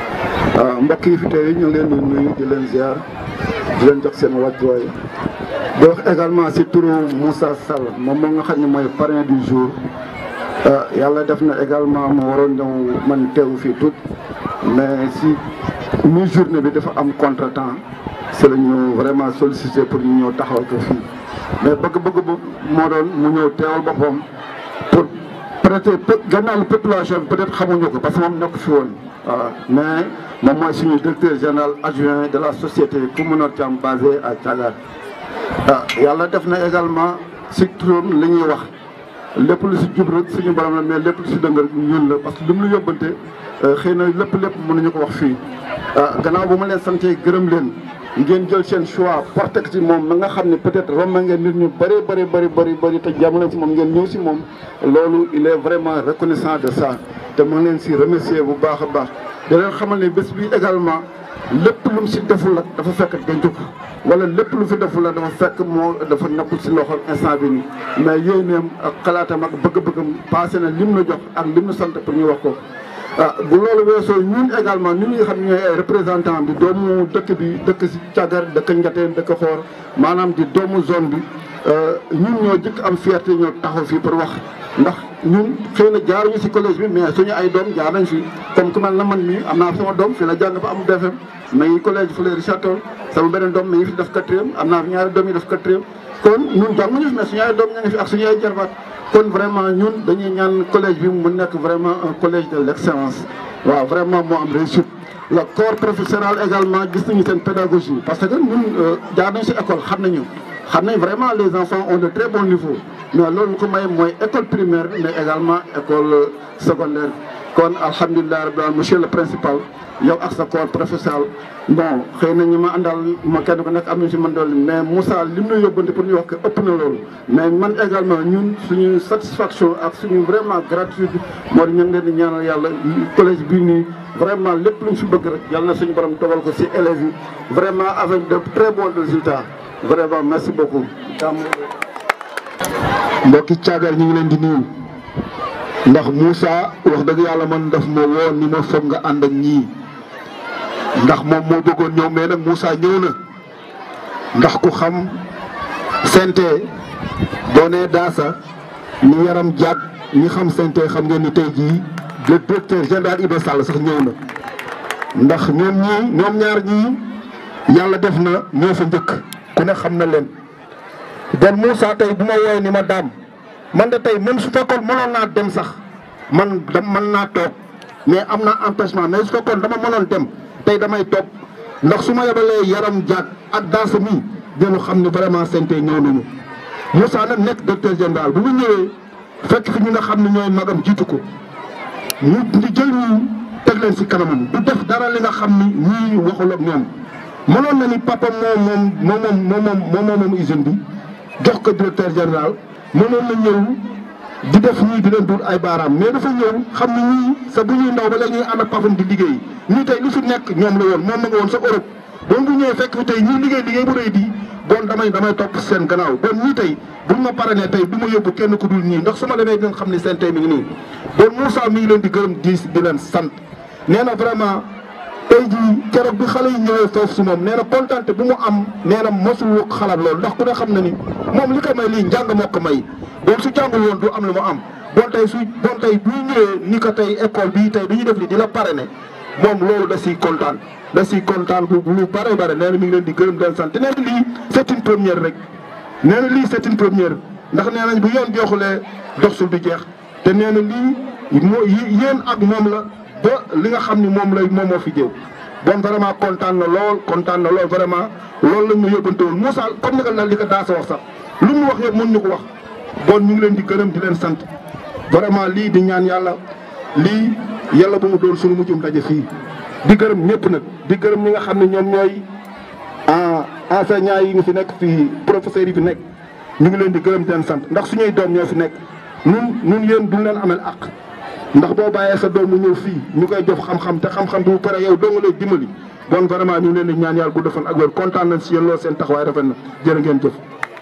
ah mbokk yi fi tey ñu ngi leen di nuyu di leen ziar di leen jox seen wàccuwaay di wax également si turu Moussa Sall moom moo nga xam ne mooy parrain du jour ah yàlla def na également mu waroon ñëw man teewu fii tout mais si mi journée bi dafa am contretemps c'est la ñu vraiment sollicité pour ñu ñëw taxawal ko fii mais bëgg-bëgg bu moo doon mu ñëw teewal boppam pour peut-être peu gannaaw population bi peut-être xamuñu ko parce que moom nekk fi woon waaw mais moom mooy suñu directeur général adjoint de la société Koumounor Thiam basé à Thiagar ah yàlla def na également si turam li ñuy wax lépp lu si jub rek suñu borom la mais lépp lu si dëng rek ñun la parce que li mu la yóbbante xëy na lépp lépp mënuñu ko wax fii ah gannaaw bu ma leen santee gërëm leen ngeen jël seen choix porté ko ci moom ma nga xam ne peut-être romb ngeen nit ñu bëri bëri bëri bëri bëri te jamono si moom ngeen ñëw si moom loolu il est vraiment reconnaissant de ça te ma leen si remercier bu baax a baax da leen xamal ne bés bi également lépp lu mu si deful la dafa fekk denc ko wala lépp lu fi deful la dafa fekk moo dafa nekkul si loxol instant bi nii mais yéeneem ak xalaatam ak bëgg-bëggam passé na lim la jox ak lim la sant pour ñu wax ko ah bu loolu weesoo ñun également ñun ñi nga xam ne ñooy ay représentant bi doomu dëkk bi dëkk si Thiagar dëkk Ndiaténe dëkk Xoor maanaam di doomu zone bi ñun ñoo jëkk am fierté ñoo taxaw fii pour wax ndax ñun xëy na jaaruñu si collège bi mais suñu ay doom jaar nañ fi comme ku mel na man mii am naa sama doom fi la jàng ba am BFM ma ngi collège Fleury Richard Toll sama beneen doom mi ngi fi def quatrième am naa fi ñaari doom yi def quatrième kon ñun jànguñu fi mais suñu ay doom ña ngi fi ak suñu ay jarbaat kon vraiment ñun dañuy ñaan collège bi mu nekk vraiment un collège de l'excellence waaw vraiment moo am réussite le corps professoral également gis nañu seen pédagogie parce que ñun jaar nañ si école xam nañu xam nañ vraiment les enfants ont de très bon niveau mais loolu ko may mooy école primaire mais également école secondaire kon alhamdulilah rabbil alamin monsieur le principal yow ak sa corps professoral bon xëy na ñu ma àndal ma kenn ku nekk am nañu si mën dool mais Moussa li mu la yóbbante pour ñu wax que ëpp na loolu mais man également ñun suñu satisfaction ak suñu vraiment gratitude moo di ñu ngi leen di ñaanal yàlla collège bii nii vraiment lépp lu ñu si bëgg rek yàlla na suñu borom dogal ko si élèves yi vraiment avec de très bons résultats vraiment merci beaucoup mbokki caagar ñu ngi leen di nuyu ndax Moussa wax dëgg yàlla man daf ma woo ni ma foog nga ànd ak ñii ndax moom moo bëggoon ñëw mais nag Moussa ñëw na ndax ku xam sente boo nee daasa ni yaram jàpp ñi xam sente xam ngeen ni tey jii le directeur général Iba Sall sax ñëw na ndax ñoom ñii ñoom ñaar ñii yàlla def na ñoo fa njëkk ku ne xam na leen bon Moussa tey bu ma woowee ni ma daam man de tey même su fekkoon mënoon naa dem sax man da mën naa toog mais am naa empêchement mais su fekkoon dama mënoon dem tey damay toog ndax su ma yebalee yaram jaag ak danse mi dinu xam ne vraiment sente ñëw nañu Moussa nag nekk directeur général bu mu ñëwee fekk fi ñi nga xam ne ñooy magam jiitu ko ñu ñu jël ñu teg leen si kanamam du def dara li nga xam ni ñii waxul ak ñoom mënoon na ni papa moom moom moom moom moom moom moom usine bi jox ko directeur général mënoon na ñëw di def ñii di leen dul ay baaraam mais dafa ñëw xam ne ñii sa bu ñuy ndaw ba léegi ñuy ànd ak papam di liggéey ñii tey lu fi nekk ñoom la woon moom ma nga woon sa Europe bon bu ñëwee fekk fi tey ñii liggéey liggéey bu rëy di bon damay damay topp seen gannaaw bon ñii tey buñ ma parane tey du ma yóbbu kenn ku dul ñii ndax su ma demee dinañ xam ne seen tey mi ngi nii bon Moussa mi ngi leen di gërëm di di leen sant nee na vraiment tey jii keroog bi xale yi ñëwee foofu si moom nee na kontante bu mu am nee na mosul xalaat loolu ndax ku ne xam na ni moom li ko may lii njàng moo ko may bon su jàngul woon du am lu mu am bon tey su bon tey bu ñëwee ni ko tey école bii tey bi ñu def li di la parrainé moom loolu da siy kontaan da siy kontaan bu lu bare bare nee na mi ngi leen di gërëm den sant nee na lii c'est une première rek nee na lii c'est une première ndax nee nañ bu yoon joxulee dox sul du jeex te nee na lii moo yéen ak moom la ba li nga xam ni moom lay moom moo fi jëw bon vraiment kontaan na lool kontaan na lool vraiment loolu lañ ma yóbbante woon Moussa comme ni nga la li ko daasa wax sax lu mu wax yëpp mën ñu ko wax bon ñu ngi leen di gërëm di leen sant vraiment lii di ñaan yàlla lii yàlla bu mu doon suñu mujjum daje fii di gërëm ñëpp nag di gërëm ñi nga xam ne ñoom ñooy enseignants yi nga fi nekk fii professeurs yi fi nekk ñu ngi leen di gërëm di leen sant ndax suñuy doom ñoo fi nekk nun nun yéen duñ leen amel ak ndax boo bàyyee sa doom mu ñëw fii ñu koy jox xam-xam te xam-xam bi bu pare yow doo nga lay dimbali bon vraiment ñu ngi leen di ñaan yàlla gudd fan ak wér kontaan nañ si yéen loolu seen taxawaay rafet na jërë ngeen jëf.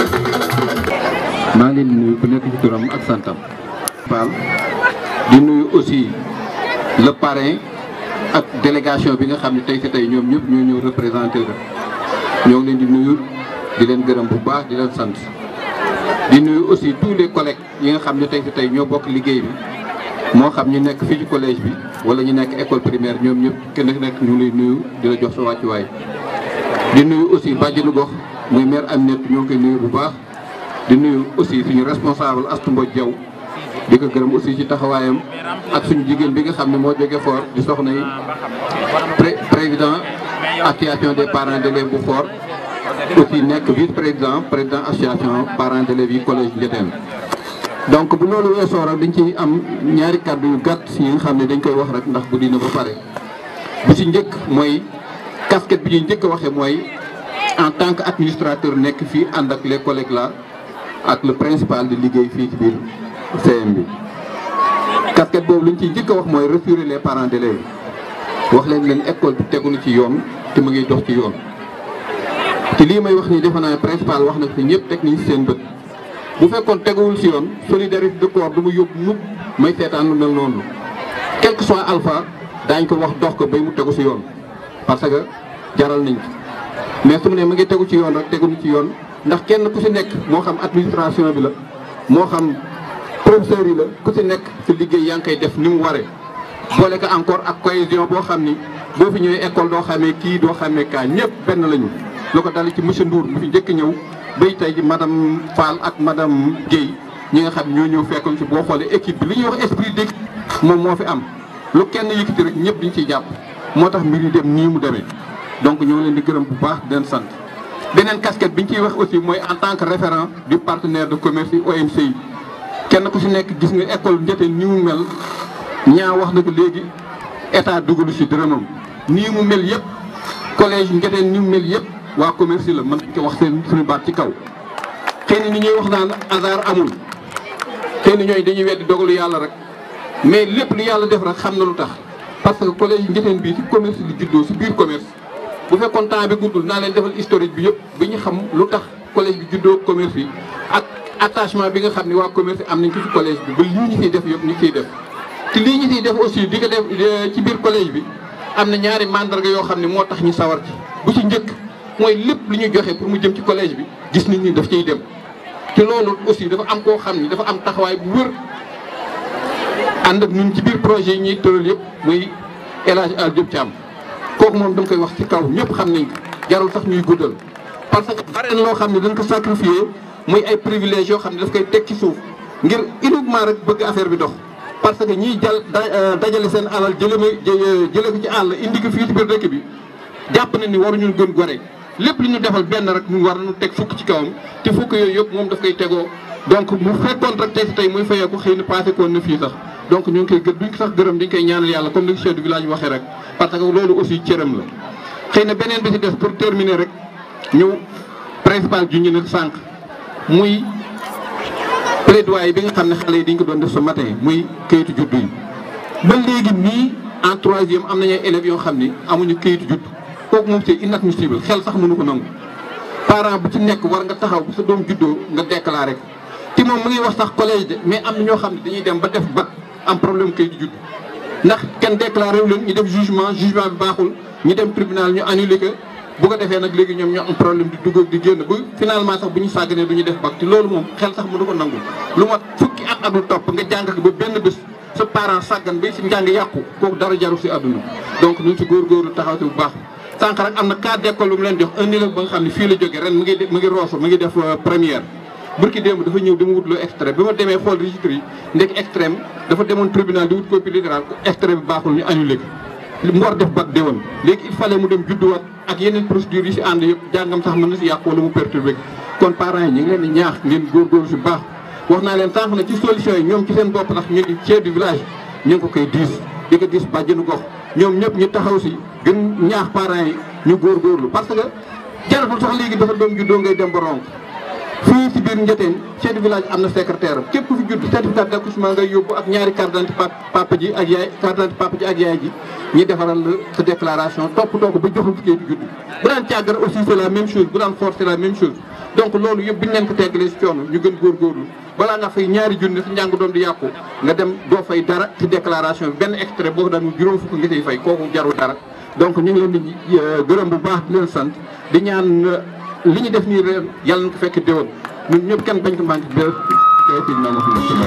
maa ngi leen di nuyu ku nekk ci turam ak santam. Fall di nuyu aussi le parrain ak délégation bi nga xam ne tey si tey ñoom ñëpp ñoo ñëw représenté la ñoo ngi leen di nuyu di leen gërëm bu baax di leen sant di nuyu aussi tous les collègues yi nga xam ne tey si tey ñoo bokk liggéey bi. moo xam ñu nekk fii ci collège bi wala ñu nekk école primaire ñoom ñëpp kenn nekk ñu ngi lay nuyu di la jox sa wàccuwaay di nuyu aussi bàjjenu gox muy maire Aminette ñoo ngi koy nuyu bu baax di nuyu aussi suñu responsable Astou Mbodj Diaw di ko gërëm aussi ci taxawaayam ak suñu jigéen bi nga xam ne moo jóge fort di soxna yi président association des parents d'élèves bu fort aussi nekk vice président président association parents d'élèves yi collège Ndiétène donc bu loolu weesoo rek dañ ci am ñaari kàddu yu gàtt yi nga xam ne dañ koy wax rek ndax guddi na ba pare bi ci njëkk mooy casquette bi ñuy njëkk a waxee mooy en tant que administrateur nekk fii ànd ak les collègues là ak le principal di liggéey fii ci biir CM bi. casquette boobu li ñu ciy njëkk a wax mooy rassurer les parents d'élèves wax leen leen école bi tegu na ci yoon te mu ngi dox ci yoon te lii may wax nii defe naa principal wax na fi ñëpp teg nañ ci seen bët. bu fekkoon teguwul si yoon solidarité de corps du mu yóbbu mukk may seetaan lu mel noonu quel que soit alpha daañ ko wax dox ko bay mu tegu si yoon parce que jaral nañ ko mais su mu ne ma ngi tegu ci yoon rek tegu ci yoon ndax kenn ku si nekk moo xam administration bi la moo xam professeurs yi la ku si nekk si liggéey yaa ngi koy def ni mu waree boole ko encore ak cohésion boo xam ni boo fi ñëwee école doo xamee kii doo xamee kaa ñëpp benn lañu lu ko dal ci monsieur Ndour mu fi njëkk ñëw bay tey ji madame Fall ak madame Guèye ñi nga xam ñoo ñëw fekkoon ci boo xoolee équipe bi li ñuy wax esprit d'équipe moom moo fi am lu kenn yëkkati rek ñëpp dañ ciy jàpp moo tax mbir yi dem nii mu demee donc ñoo leen di gërëm bu baax di leen sant beneen casquette bi ñu ciy wax aussi mooy en tant que référent du partenaire de commerce yi OMC yi kenn ku si nekk gis nga école Ndiéténe ni mu mel ñaa wax na ko léegi état dugalu si dërëmam nii mu mel yëpp collège Ndiéténe ni mu mel yëpp waa commerce yi la mën ko wax seen suñu baat ci kaw xëy na ni ñuy wax naan hasard amul xëy na ñooy dañuy weddi dogalu yàlla rek mais lépp lu yàlla def rek xam na lu tax parce que collège Ndiéténe bii ci commerce li juddoo si biir commerce bu fekkoon temps bi guddul naa leen defal historique bi yëpp bi ñu xam lu tax collège bi juddoo commerce yi ak attachement bi nga xam ne waa commerce am nañ ko ci collège bi ba lii ñu ciy def yëpp ñu ciy def te lii ñu ciy def aussi di ko def ci biir collège bi am na ñaari mandarga yoo xam ne moo tax ñu sawar ci bu ci njëkk mooy lépp lu ñu joxe pour mu jëm ci collège bi gis nañ ni daf ciy dem te loolu aussi dafa am koo xam ni dafa am taxawaay bu wër ànd ak ñun ci biir projet yi ñuy tëral yëpp muy El Hadj Al Diop Thiam kooku moom dama koy wax ci kaw ñëpp xam nañ ko jarul sax ñuy guddal parce que bare na loo xam ne dañ ko sacrifié muy ay privilèges yoo xam ne daf koy teg ci suuf ngir uniquement rek bëgg affaire bi dox parce que ñiy jal dajale seen alal jële ma jële ko ci àll indi ko fii ci biir dëkk bi jàpp na ni waruñu gën gore lépp li ñu defal benn rek mu war nañu teg fukk ci kawam te fukk yooyu yëpp moom daf koy tegoo donc mu fekkoon rek tey si tey muy fayee ko xëy na passé koon na fii sax donc ñu ngi koy gë duñ ko sax gërëm dañ koy ñaanal yàlla comme ni chef du village waxee rek parce que loolu aussi cëram la xëy na beneen bi ci des pour terminer rek ñëw principal ju ñu ne sànq muy plaidoyer bi nga xam ne xale yi dañ ko doon def ce matin muy kayitu juddu yi ba léegi nii en troisième am nañu ay élèves yoo xam ni amuñu kayitu juddu kooku moom c'est inadmissible xel sax mënu ko nangu parent bu ci nekk war nga taxaw bu sa doom juddoo nga déclaré ko te moom mu ngi wax sax collège de mais am na ñoo xam ne dañuy dem ba def bac am problème kayitu juddu ndax kenn déclaré wu leen ñu def jugement jugement bi baaxul ñu dem tribunal ñu annulé ko bu ko defee nag léegi ñoom ñoo am problème di dugg ak di génn ba finalement sax bu ñu sàgganee du ñu def bac te loolu moom xel sax mënu ko nangu lu mat fukki at ak lu topp nga jàng ko ba benn bés sa parent sàggan ba si njàng yàqu kooku dara jarul si àdduna donc ñu si góorgóorlu taxaw si bu baax sànq rek am na cas d'école lu mu leen jox un élève ba nga xam ne fii la jógee ren mu ngi mu ngi rooso mu ngi def première burki démb dafa ñëw dama wut loo extrait bi ma demee xool registre yi ndek extrême dafa demoon tribunal di wut copie littérale extrait bi baaxul ñu annulé ko mu war def bac déwoon léegi il fallait mu dem judduwaat ak yeneen procédures yi si ànd yëpp jàngam sax mën na si yàqu wala mu perturbé kon parents yi ñu ngi leen di ñaax ngeen góorgóorlu si baax wax naa leen sànq na ci solution yi ñoom ci seen bopp ndax ñu ngi chef du village ñu ngi ko koy diis di ko diis bàjjenu gox ñoom ñëpp ñu taxaw si gën ñaax parents yi ñu góorgóorlu parce que jaratul sax léegi dafa doom juddoo ngay dem ba ronk fii si biir Ndiéténe chef de village am na secrétaire am képp ku fi judd certificat d'accouchement ngay yóbbu ak ñaari carte d'identité papa ji ak yaay carte d'identité papa ji ak yaay ji ñi defaral la sa déclaration toppatoo ko ba joxul fi kii di judd bu daan càggar aussi c'est la même chose bu daan force c'est la même chose donc loolu yëpp bi ñu leen ko teggalee si coono ñu gën góorgóorlu balaa nga fay ñaari junni sa njàng doom di yàqu nga dem doo fay dara ci déclaration bi benn extrait boo ko daan juróom fukk nga ciy fay kooku jarul dara donc ñu ngi leen di gërëm bu baax di leen sant di ñaan li ñu def nii ren yàlla na ko fekk déwén ñun ñëpp kenn bañ ko manqué bi tey fii na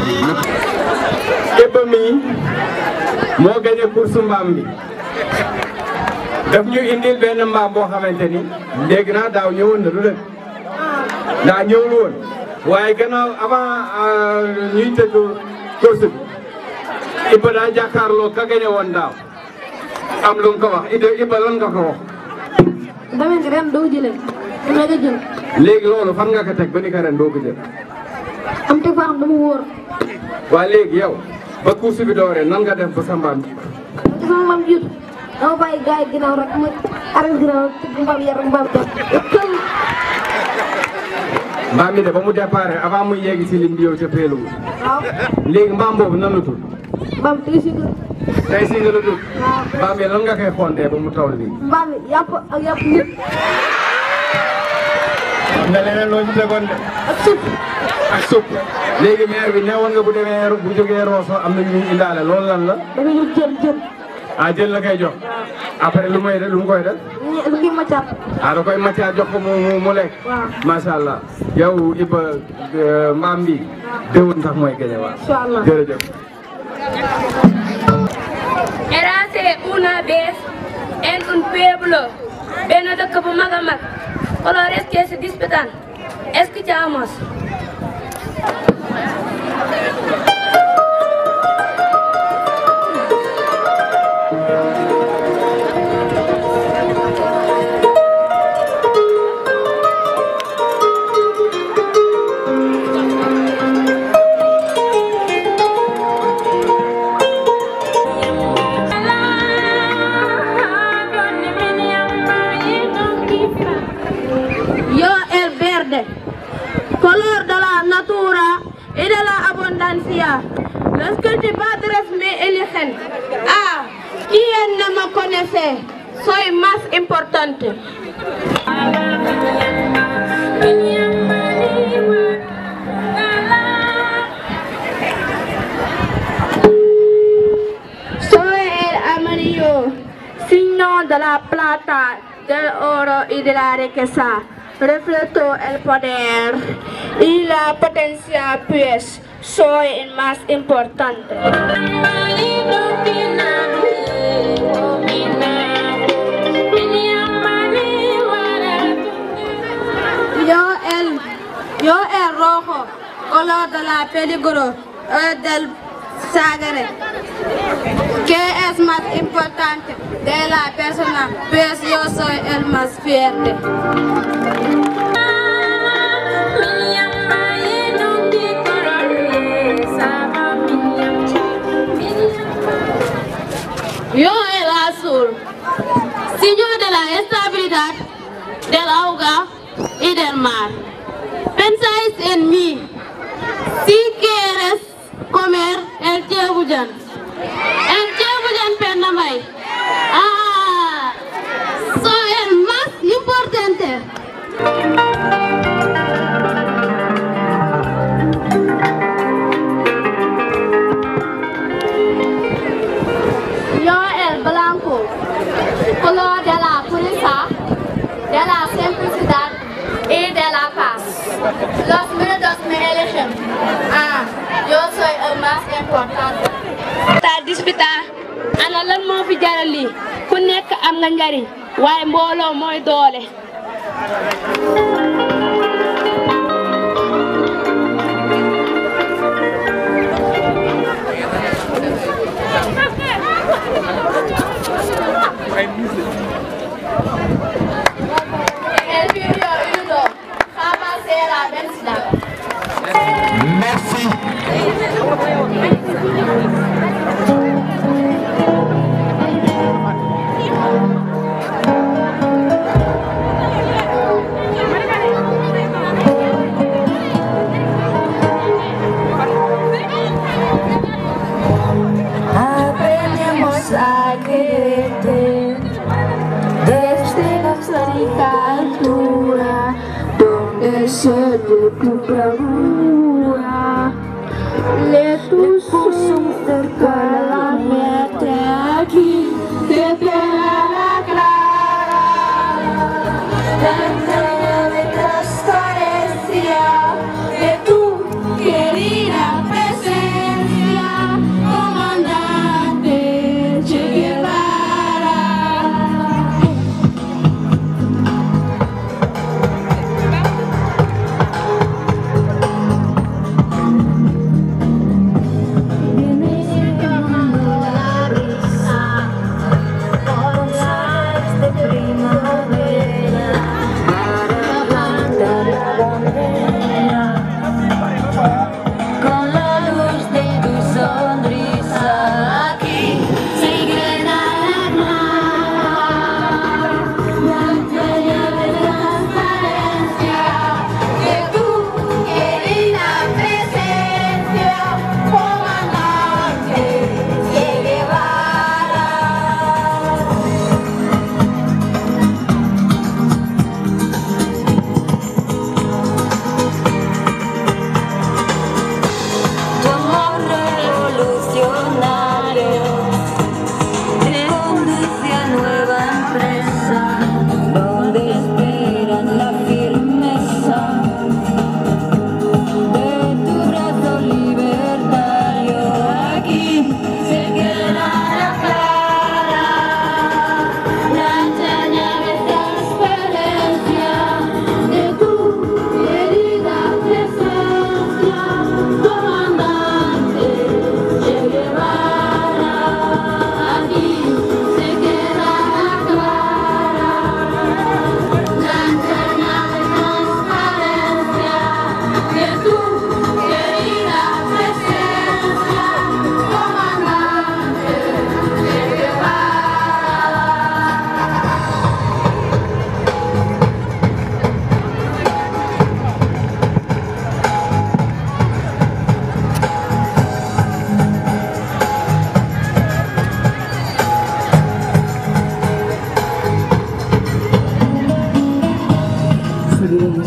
Iba mi moo gagné course mbaam bi daf ñu indil benn mbaam boo xamante ni dégg naa daaw ñëwoon na du dëgg daa ñëwul woon waaye gannaaw avant ñuy tëgg course bi Iba daa jàkkaarloo ka gagné woon daaw am lu nga ko wax Iba Iba lan nga ko wax. dama ne ren doo jëlee dama la jël. léegi loolu fan nga ko teg ba ni ko ren doo ko jël. am te fa am dama wóor. waa léegi yow ba course bi dooree nan nga def ba sa mbaam ji. te sama mbaam jiitu dama bàyyi gars yi ginnaaw rek ma arrêté ginnaaw tëgg mbaam yar mbaam jàpp. mbaam mi de ba mu départ avant muy yegg si lim bi yow ca peelu waaw léegi mbaam boobu nan la tudd. mbaam tey si kër. tey si nga la tudd. waaw mbaam mi lan nga koy xondee ba mu toll nii. mbaam mi yàpp ak yàpp nit. am na leneen loo ci tegoon de. ak suuf. ak supp léegi maire bi newoon nga bu demee bu jógee Rosso am na ñu indaale loolu lan la. dafa ñu jël jël. ah jël la koy jox. après lu muy def lu mu koy def. ñu lu ngi maccaat. ah da koy maccaat jox ko mu mu mu lekk. waaw macha allah yow Iba mbaam bi déwén sax mooy gañe waa. incha allah jërëjëf. Érase una vez en un pueblo benn dëkk bu mag a mag colores que se disputan escuchamos. importancia. Los que tus padres me eligen. Ah, ¿quién no me conoce? Soy más importante. Soy el amarillo, signo de la plata, del oro y de la riqueza. Reflejo el poder y la potencia, pues soy el más importante. Yo el, yo el rojo, color de la peligro, el del sagre. ¿Qué es más importante de la persona? Pues yo soy el más fuerte. Yo el azul, signo de la estabilidad, del agua y del mar. Pensáis en mí, si quieres comer el chebujan. El chebujan penamay. Ah, soy el más importante. Yo el blanco, color de la pureza, de la simplicidad y de la paz. Los minutos me eligen. Ah, yo soy el más importante. ta dispita ana lan moo fi jaral lii ku nekk am nga njariñ waaye mbooloo mooy doole El video Udo, jamás será vencida. Aprendemos a quererte desde nuestra altura, donde se de tu bravura. Le puso cerca la meta aquí, te la clara. Dentro de transparencia de tu querida presencia, comandante Che Guevara.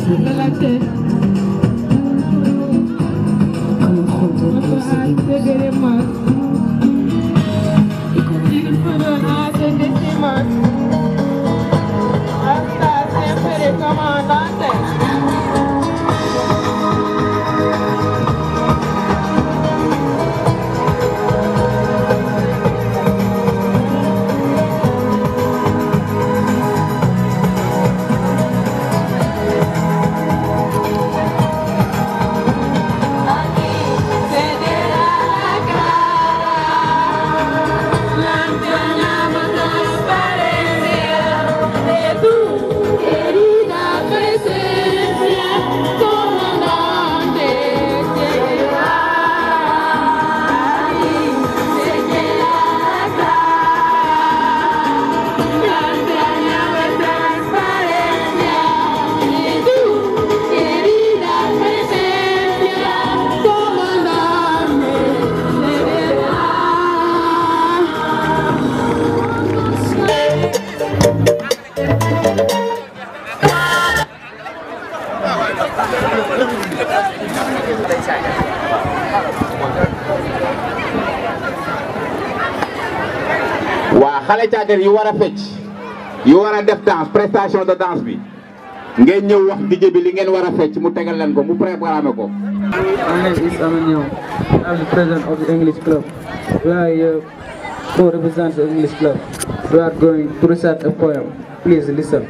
waa xale caagar yu war a fecc yu war a def danse prestation de danse bi ngeen ñëw wax DJ bi li ngeen war a fecc mu tegal leen ko mu préparé ko. My name is Amanyo. I'm the president of the English club. We are here to represent the English club. We are going to recite a poem. Please listen.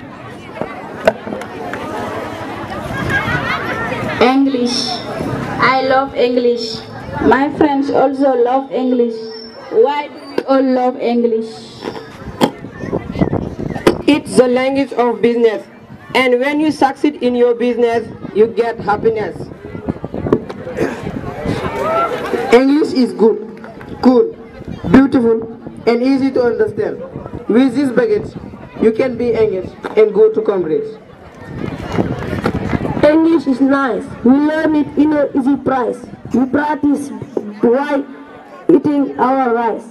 English. I love English. My friends also love English. Why do we all love English? It's the language of business. And when you succeed in your business, you get happiness. English is good, cool, beautiful, and easy to understand. With this baggage, you can be engaged and go to Cambridge. English is nice. We learn it in an easy price. We practice while eating our rice.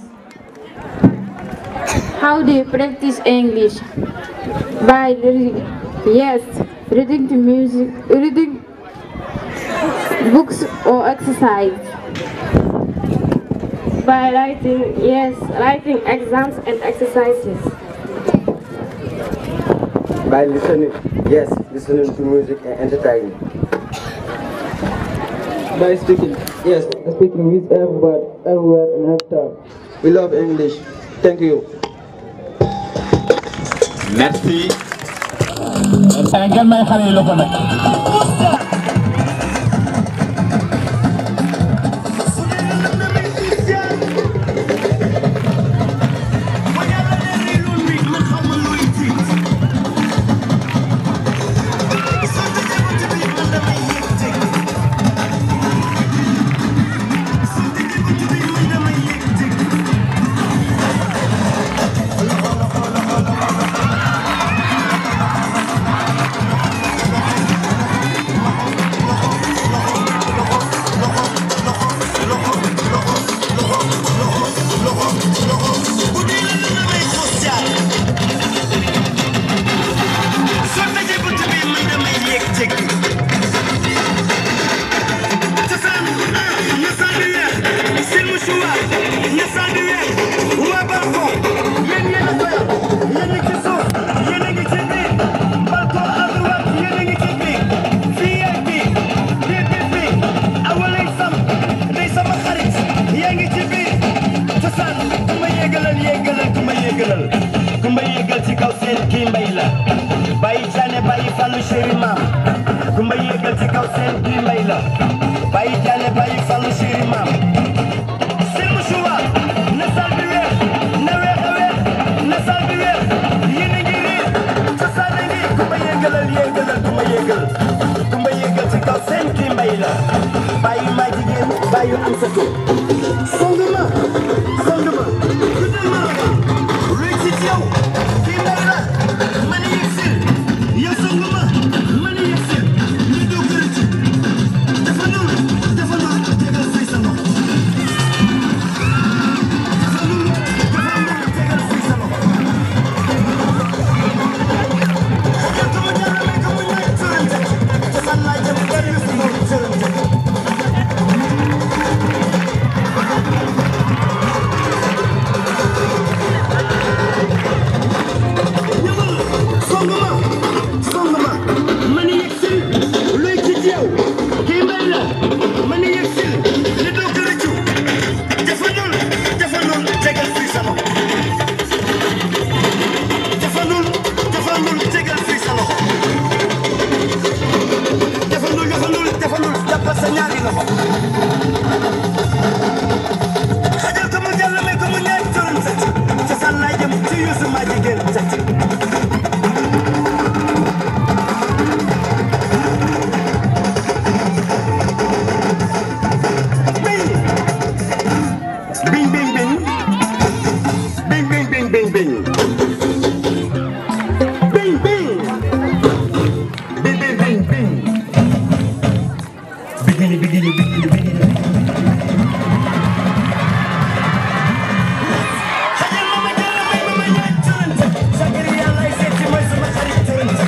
How do you practice English? By reading. Yes, reading the music, reading books or exercise. By writing, yes, writing exams and exercises. By listening, yes, listening to music and entertaining. By speaking, yes, speaking with everybody, everywhere and every time. We love English. Thank you. merci. ngeen may xale yi loxo nag. kumba yéegal ci kaw seen kii mbay la bàyyi jaane bàyyi fallu chéri maam kumba yéegal ci kaw seen kii mbay la bàyyi jaane bàyyi fallu chéri maam seen musuwa na sal bi weex na weex a weex na sal bi weex yéen a ngi riir cosaan a ngi kumba yéegalal yéegalal kumba yéegal kumba yéegal ci kaw seen kii mbay la bàyyi maa jigéen bàyyi am sa ko song ma song ma guddal ma réussite yow kii mbay la man yegg si yow song ma man yegg si ñu doo kër ci dafa noonu dafa noonu tegal say sa loxo dafa noonu dafa noonu tegal say sa loxo Oke, kamu jangan main kamu naik turun song ma ma ni yegg si luy ci yow kii mbay la ma ni yegg si li doo ko rëccu jafandul jafandul tegal fii sa loxo jafandul jafandul tegal fii sa loxo jafandul jafandul jafandul jàppal sa ñaari loxo xajal ko mu jàll may ko mu ñaari turam set cosaan laay jëm ci yuusu maa jigéen set Bing bing bing. Bing bing bing bing bing. Bing bing. Bing bing bing bing. Bigini bigini bigini bigini. Xajal ma ma jàll may ma ma ñaaj turante. Sakari yàlla ay seeti mooy sama xarit turante.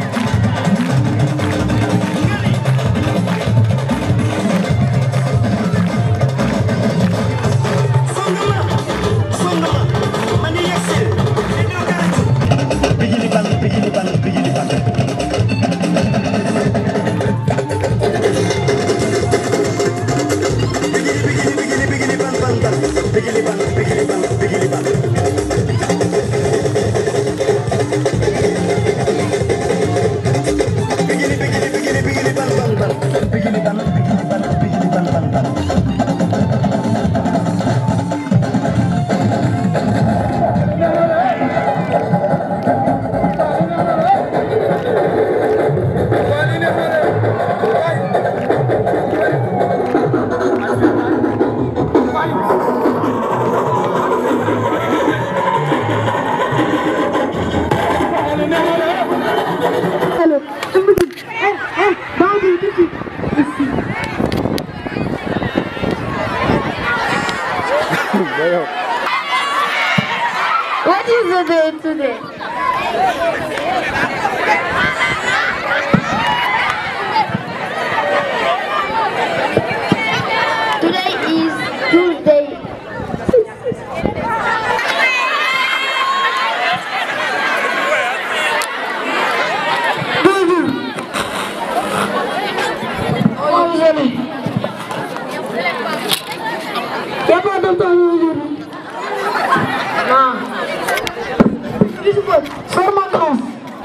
Hello. Hey, hey, Bobby, this is. What is the day today? Today is Tuesday. Y'a pas d'entendre aujourd'hui. Non. Sors ma grosse.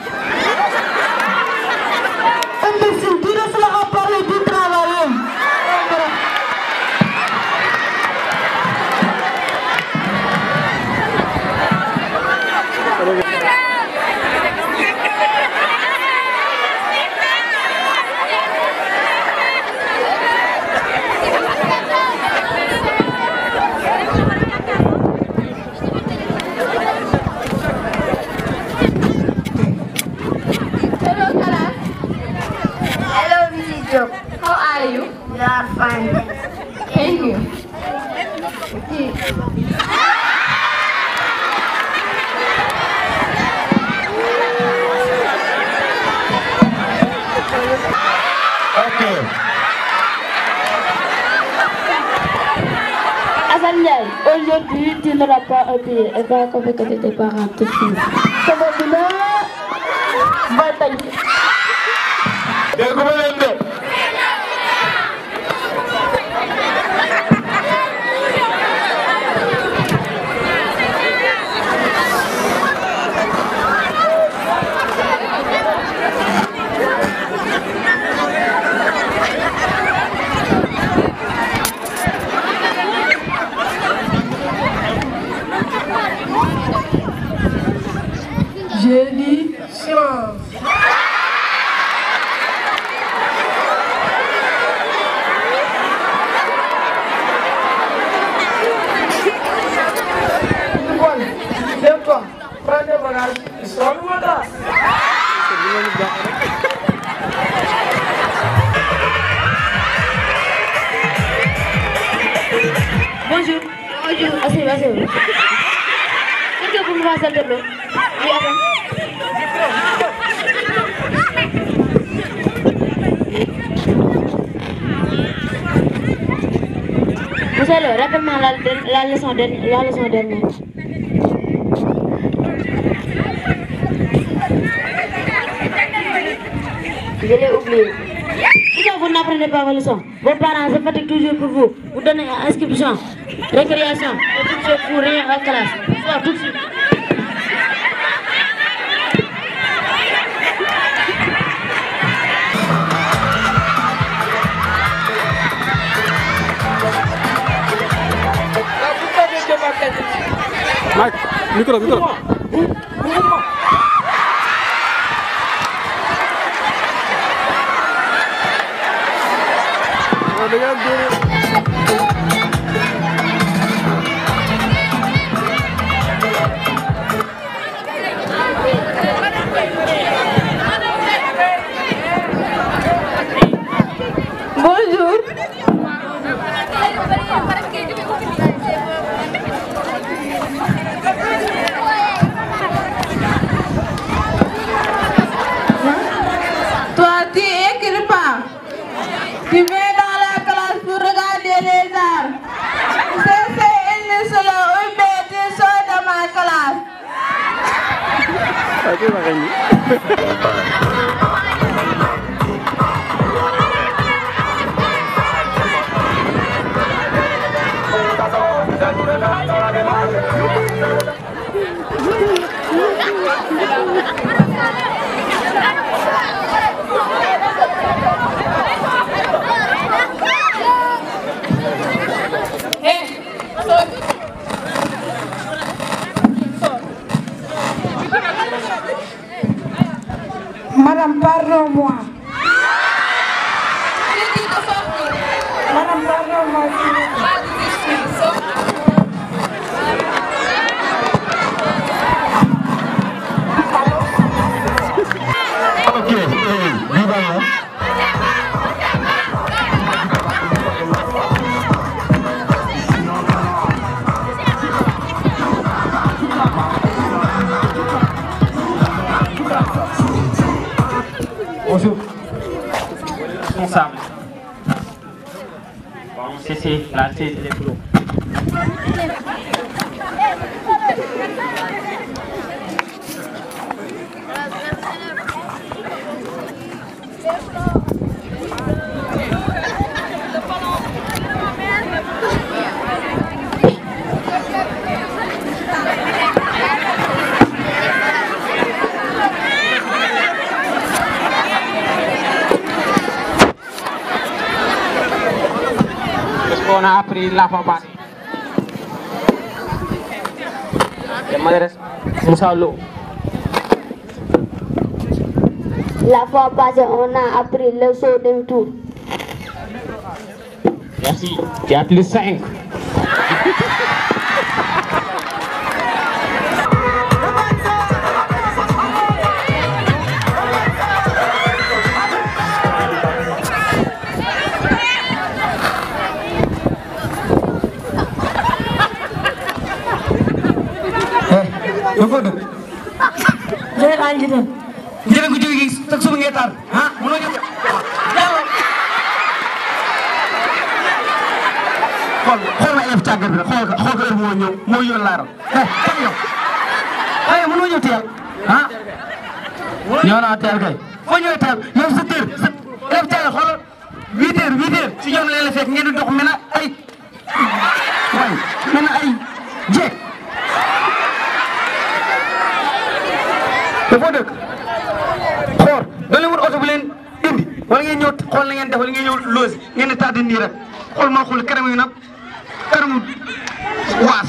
Imbécile, tu laisses à parler du travail. Hello, Kala. Hello, Mrs. Job. How are you? We are fine. Thank you. Okay. Hassan Ndiaye, aujourd'hui tu n'auras pas à payer et va convaincre tes parents tout de suite. Ça va bien Va t'en dégguma leen de. J'ai dit silence. Nicole, lève-toi, prends tes bagages et sors le mandat. Bonjour. Bonjour. Asseyez-vous, asseyez-vous. Est-ce que vous me passez de l'eau Oui, attends. Monsieur le, rappelle-moi la, la, leçon de- la leçon dernière. Je l'ai oublié. Pourquoi vous n'apprenez pas vos leçons Vos parents se fatiguent toujours pour vous. Vous donnez inscription, récréation, et tout ce pour rien en classe. Soit tout de suite. Mike, micro, micro. Bonjour. Toi, tu écris pas. Tu viens dans la classe pour regarder les arts. C'est c'est solo ou bien tu sors de ma classe. Madame, pardon-moi. Madame, pardon-moi. s'il vous plaît. Ok, eh, viva la. Bonjour. Responsable. Bon, c'est c'est la tête des flots. Qu'est-ce qu'on a appris la fois passée Je m'adresse Moussa Lo. La fois passée, on a appris le saut d'un tour. Merci. Tu as plus 5. yow foo dëkk. Jërëjëf Anji dem. jërë nga jógee sax suba ngay taal ah mënoo jóg. xool xool ma élève càggar bi rek xool ko xool ko heure moo ñëw moo yor laaral eh tam yow. ay mënoo ñëw teel ah. ñëw naa teel kay foo ñëwee teel yow sa tër sa élève càggar xoolal huit heures huit heures si ñoom leen la fekk ngeen di dox mel na ay waay mel na ay jeeg. te foo dëkk xool da leen wut oto bu leen indi wala ngeen ñëw xool na ngeen def wala ngeen ñëw loosi ngeen di tardé nii rek xool maa xool kanam yi nag kanamu waas.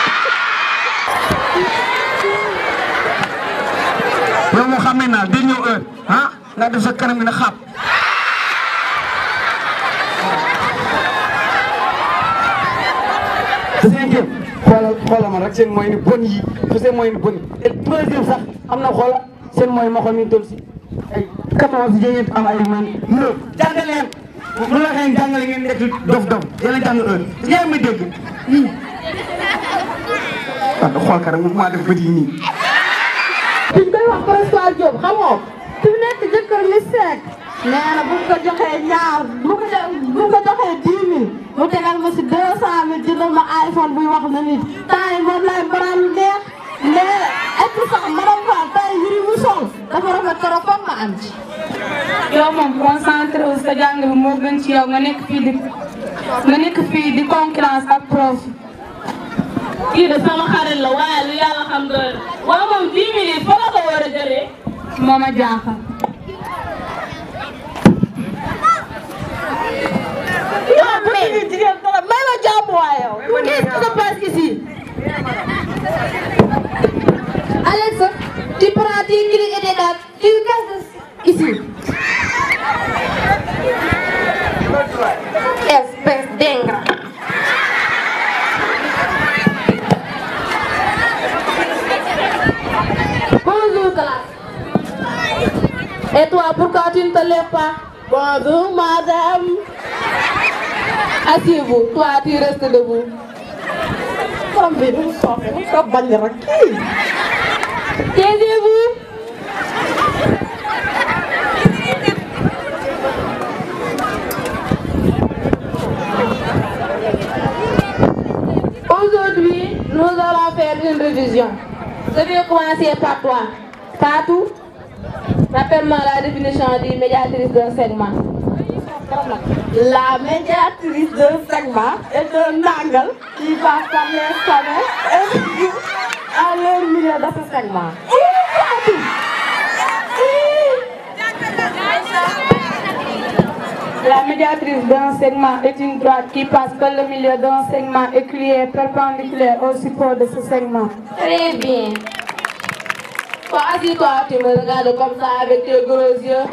yow moo xam ne naa day ñëw heure ah nga def sa kanam gi na xaap. te cinquième xoolal xoolal ma rek seen mooy ni bon yi te seen mooy ni bon yi et troisième sax am na xoola seen mooy ma xool mi ngi toll si ay quatorze yéen am ay man neuf jàngale leen bu la waxee jàngale ngeen nekk dof dof yéen a jàng heure yaa ngi may dégg ah xool ka rek mu maa def bët yi nii. duñ koy wax François Diop xamoo fi mu nekk jëkkër mi seek nee na bu ko joxee ñaar bu ko bu ko joxee dix mille mu tegal ma si deux cent mille jëndal ma iPhone buy wax na nit temps yi moom lay baral lu neex mais et puis sax madame Fall temps yi yëri mu sol dafa rafet trop foog ma am ci. yow moom concentré wu sa jàng bi moo gën ci yow nga nekk fii di nga nekk fii di concurrence ak prof. kii de sama xarit la waaye lu yàlla xam doy na waaw moom 10 minutes fa la ko war a jëlee. moo ma jaaxal. yow bu ñu jigéen dara may ma jàmm waay yow. qu'est-ce qui se passe ici? Alex, tu prends tes clés et tes dates, tu casses ici. Espèce d'ingrat. Bonjour classe. Et toi, pourquoi tu ne te lèves pas? Bonjour madame. Asseyez-vous, toi tu restes debout. Borom bi du soofe mu ko bañ rek kii. Taisez-vous. Aujourd'hui, nous allons faire une révision. Je vais commencer par toi. Fatou, rappelle-moi la définition du médiatrice d'un segment. La médiatrice d'un segment est un angle qui passe par les sommets et qui à leur milieu de ce segment. La médiatrice d'un segment est une droite qui passe par le milieu d'un segment et qui est perpendiculaire au support de ce segment. Très bien. Toi, assis-toi, tu me regardes comme ça avec tes gros yeux.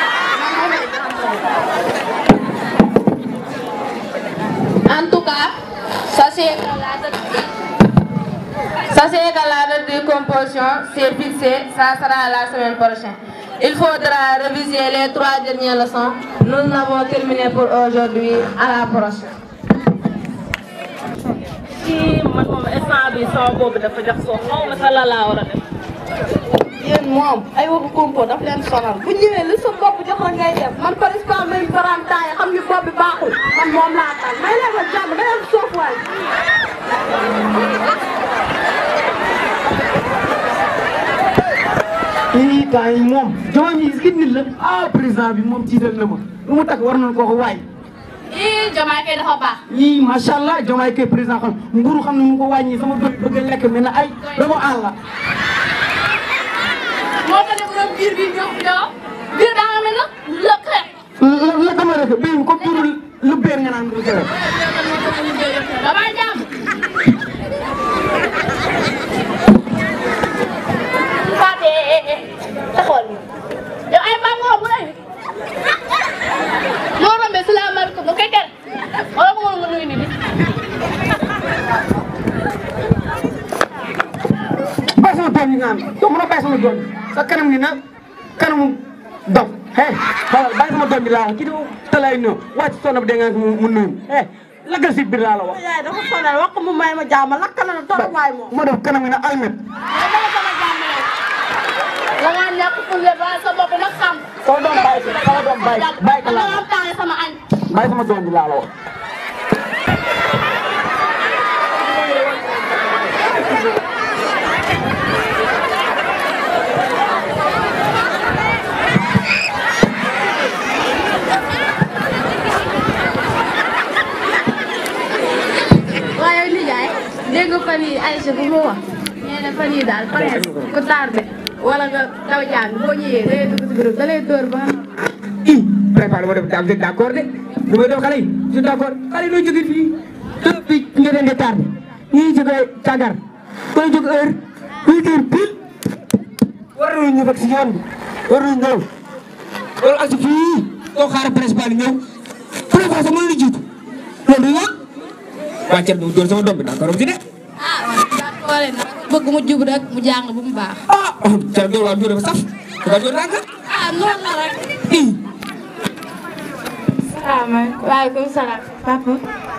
En tout cas, sachez que la date, sachez que la date de composition c'est fixé, ça sera la semaine prochaine. Il faudra réviser les trois dernières leçons. Nous avons terminé pour aujourd'hui. À la prochaine. kii man moom instant bi sama boobu dafa jox soo xaw ma sa la laa war a def. yéen moom ay waxu kompo daf leen sonal bu ñëwee li sa bopp jox la ngay def man par exemple même baram temps yi xam ni bopp bi baaxul man moom laa tal may leen ma jàmm da ngeen soof waay lii temps yi moom jamono yi gis nit la ah président bi moom jiital na ma lu mu takk war nañu koo ko waay. ii Diomaye kay dafa baax yii macha allah Diomaye kay président xam nguuru xam ne mu ngi ko wàññi sama doom bëgg a lekk mel na ay dama àll. moo ko def doon biir bi ñëw ñëw biir daa nga mel na lëkk rek la la dama rek béy ko biiru lu beer nga naan lu rek. damay jàmm Fate taxawal ni yow ay baa ngoo bu lay moo rombee salaamaaleykum mu koy tere wala ko nga nuyu nit bàyyi sama doom yi nga am yow mën a bàyyi sama doom yi sa kanam ni na kanamu dof hey xoolal bàyyi sama doom bi laa wax kii dafa talaay ñëw wàcc sonn bi da nga mu mu nuyu hey lagal si biir laa la wax. yaay dafa sonal wax ko mu may ma jàmm lakk na la torop waay moom moo def kanam ni na almet. la nga ñàkk fulle ba sa bopp nag xam sama doom bàyyi ko sama doom bàyyi bàyyi ko laa la am temps sama añ bàyyi sama doom bi laa la wax. waaye nijaay dégg nga fan yii Aïcha bu ma wax nee na fan yii daal pare ku tardé wala nga daw jàng boo ñëwee da ngay dugg si groupe da lay dóor ba i préparé ma def daal vous êtes d' accord de lu may def xale yi je suis d' accord xale yi ñoo jógee fii heure bi nga leen di tardé ñii jógee cagar koy jóg heure huit heures pile war nañu ñu fekk si yoon bi war nañu ñëw loolu ak si fii doo xaar principal ñëw préparé sa mën la jiitu loolu du yoon waa Thierno doon sama doom bi d' accord si de wala nag bëgg mu jub rek mu jàng bu mu baax ah Thierno doon waa doon dafa saf dafa doon nanga ah noonu la rek salaamaaleykum waaleykum salaam papa.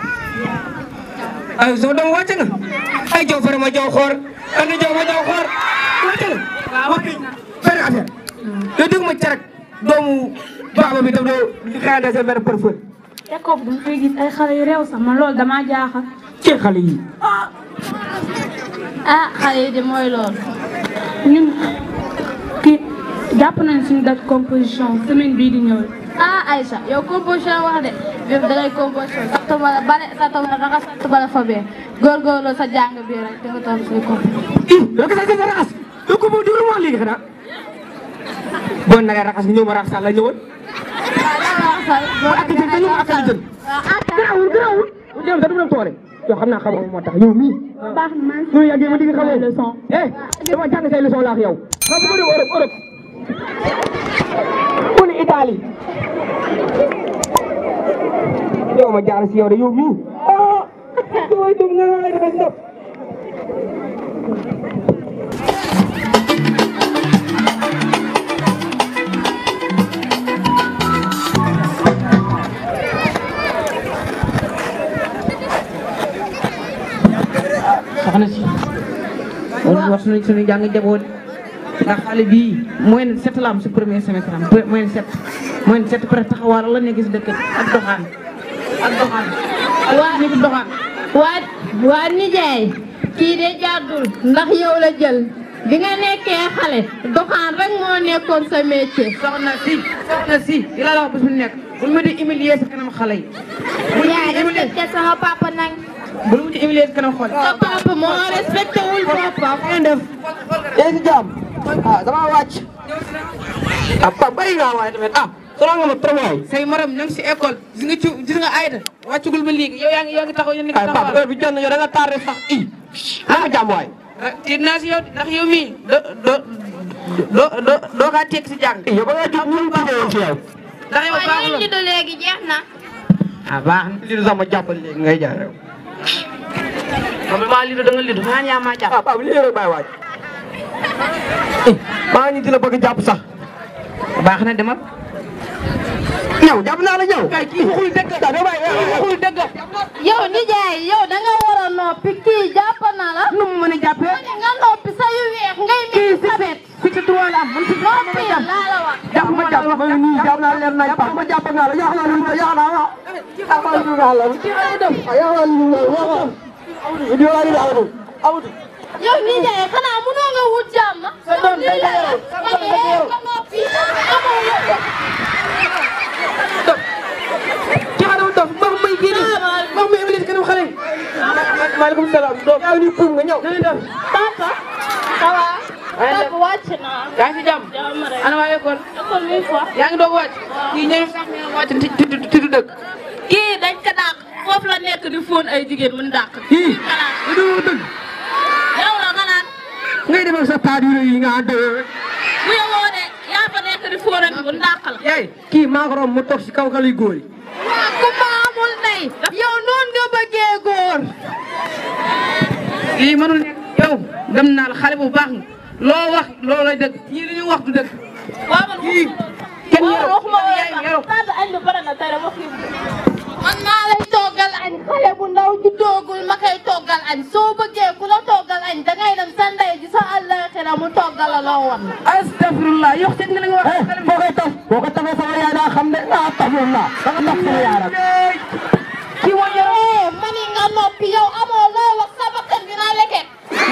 ay sama doom wàcc nga ay jow fere ma jow xoor andi jow ma jow xoor wàcc nga waaw benn affaire yow dégg ma carek doomu baaba bi tam doo xanaa dese benn parfum école bi dama fay gis ay xale yu réew sax man loolu damaa jaaxal. ci xale yi ah xale yi de mooy loolu ñun kii jàpp nañ suñu date composition semaine bii di ñëw. ah Aïcha yow composition wax de yow da ngay composition sax tubala bale sa tubala raxas sa tubala fa bee góorgóorlu sa jàng bi rek da nga toll suñu composition. ii yow kese kese raxas yow ko moom diwlu moo léegi xanaa boo naree raxas nga ñëw ma raxasal la ñëwoon ak jën dañu ak jën garaawul garaawul bu dem da du dem toole yow xam naa xamoo moo tax yow mii baax na maa yow yàggee ma digg xamoo leçon eh dama jàng say leçon laax yow xam nga dem Europe Europe bu ne Italie yow ma jaar si yow de yow mii ah yow dum nga ngay def ndox soxna si loolu wax suñu suñu jàng jaboot ndax xale bii moyenne sept la am si premier semestre am moyenne sept moyenne sept peut être taxawaar la nekk si dëkk bi ak doxaan ak doxaan waa ni doxaan waa waa nijaay kii de jàddul ndax yow la jël bi nga nekkee xale doxaan rek moo nekkoon sa métier. soxna si soxna si di la la wax bés bu nekk bul ma di humilier sa kanam xale yi bul ma di humilier sama papa nag. bul ma di humilier sa kanam xol sa papa moo respecté wul boppam. ngeen def yéen si jàmm ah dama wàcc ah pa bàyyi nga waaye tamit ah sonal nga ma trop waay say morom ñoo ngi si école gis nga ci gis nga Aïda wàccugul ba léegi yow yaa ngi yaa ngi taxaw yéen a ngi ay papa taxawal heure bi jot na yow da nga tardé sax i dama jàmm waay tiit naa si yow ndax yow mii do do do do doo kaa tekk si jàng yow ba nga jóg ñu ngi woon si yow ndax yow baax la lido léegi jeex na. ah baax na li du sax ma jàppal léegi ngay jaar yow moom maa lido da nga lido maa yaa maa jàpp ah papa lii rek bàyyi waaj maa ngi di la bëgg jàpp sax baax na demal ñëw jàpp naa la ñëw kay kii waxul dëgg da nga bàyyi waxul dëgg yow nijaay yow da nga war a noppi kii jàpp na la. nu mu mën a jàppee nga noppi sa yu weex ngay mel ni sabet. fixé trois la am man fixé noppi laa la wax. jàpp ma jàpp ma nii jàpp naa leer nañ papa ma jàpp nga la yaa naa lu yaa naa wa jàpp naa lu nga la yaa naa lu nga wa di wala di awatu awatu yow nijaay xanaa mënoo nga wut jàmm. sa doom day yaru ma ne nga noppi amoo yëpp. ci xanaa dof ma may génne ma may ëmëlis kanam xale yi maaleykum salaam doom yaa ngi puum nga ñëw na def papa. ça va. papa wàcc naa. yaa ngi si jàmm jàmm rek. ana waa école école mi fa. yaa ngi doog wàcc kii ñëw sax ñu wàcc ti ti ti du dëkk kii dañ ko dàq foofu la nekk di fóon ay jigéen mu dàq. ii lu dul dëgg yow la nga naan ngay dem ak sa taat yu rëy yi nga ànd bu yowoo de yaa fa nekk di fóon ak mu dàq la. yaay kii maa ko romb mu toog si kaw xale yu góor yi waaw ku ma amul ndey. yow noonu nga bëggee góor. lii mënul nekk yow dem naa la xale bu baax nga loo wax loo lay dëgg ñii li ñu wax du dëgg waaw man kii kenn waaw yaru waxuma woon yaay yaru sax añ bi pare na tey dama xiif. man maa lay toggal añ xale bu ndaw ju doogul ma koy toggal añ soo bëggee ku la toggal añ dangay dem sa ndey ji sa àllaaxira mu toggal la loo wan. astafirullah yow seet nga li nga wax boo koy taf boo ko tafee sama yaay daa xam ne ah tafirullah da nga taf sama yaay rek kii moo yaru eh mani nga noppi yow amoo loo wax sa bakkan bi naa leket.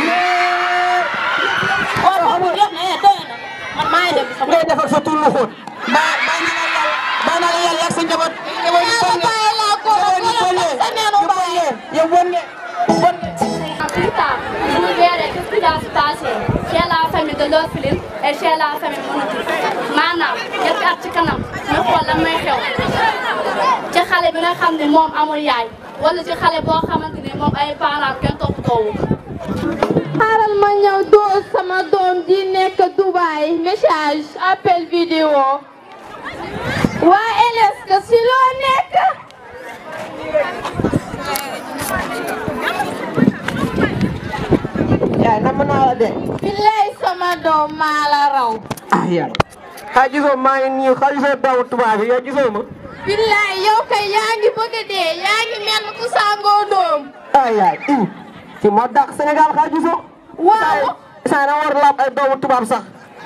waaw boobu yëpp eh doy na man maa ngi dem sama. ngay defal sa tur lu xóot baa baa na la yàlla baa na la yàlla ak sa njaboot njaboot yi sonne bàyyi laa ko njaboot yi sonne sa neenu bàyyi. yow bon nga bon nga Plus tard, vous verrez qu'est-ce qui va se passer chez la famille de l'orpheline et chez la famille monotype. maanaam ñetti at ci kanam ñu xool lan may xew ci xale bi nga xam ne moom amul yaay wala ci xale boo xamante ne moom ay parents kenn toppatoowu ko. xaaral ma ñëw doo sama doom di nekk Dubaï message appel vidéo waa LS que si loo nekk yaay nam naa la de billaay sama doom maa la raw ah yaay xaa gisoo maa ngi nii xaa gisoo doomu tubaab yi yow gisoo ma billaay yow kay yaa ngi bëgg a dee yaa ngi mel ku sangoo doom ah yaay ii ci moo dàq Sénégal xaa gisoo waaw saa na war laab ay doomu tubaab sax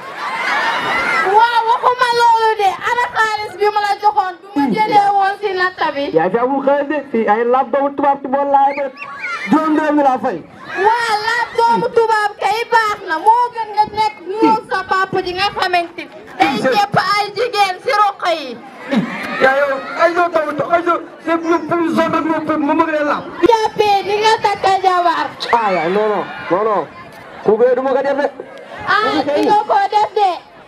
waaw waxuma loolu de ana xaalis bi ma la joxoon bi ma jëlee woon si natta bi yaa fi amul xaalis de fii ay laab doomu tubaab ci bool laay ba juróom dërëm ñu laa fay waa laaj doomu tubaab kay baax na moo gën nga nekk ñëw sa papa ji nga xamante day jëpp ay jigéen si roq yi. yaa yow ay yow tamit ay yow c'est ñu pour zone rek moo ma bëgg leen laam. jàppee di nga takk jabar. ah yaa non non non non ku bee du ma ko def de. ah di nga ko def de.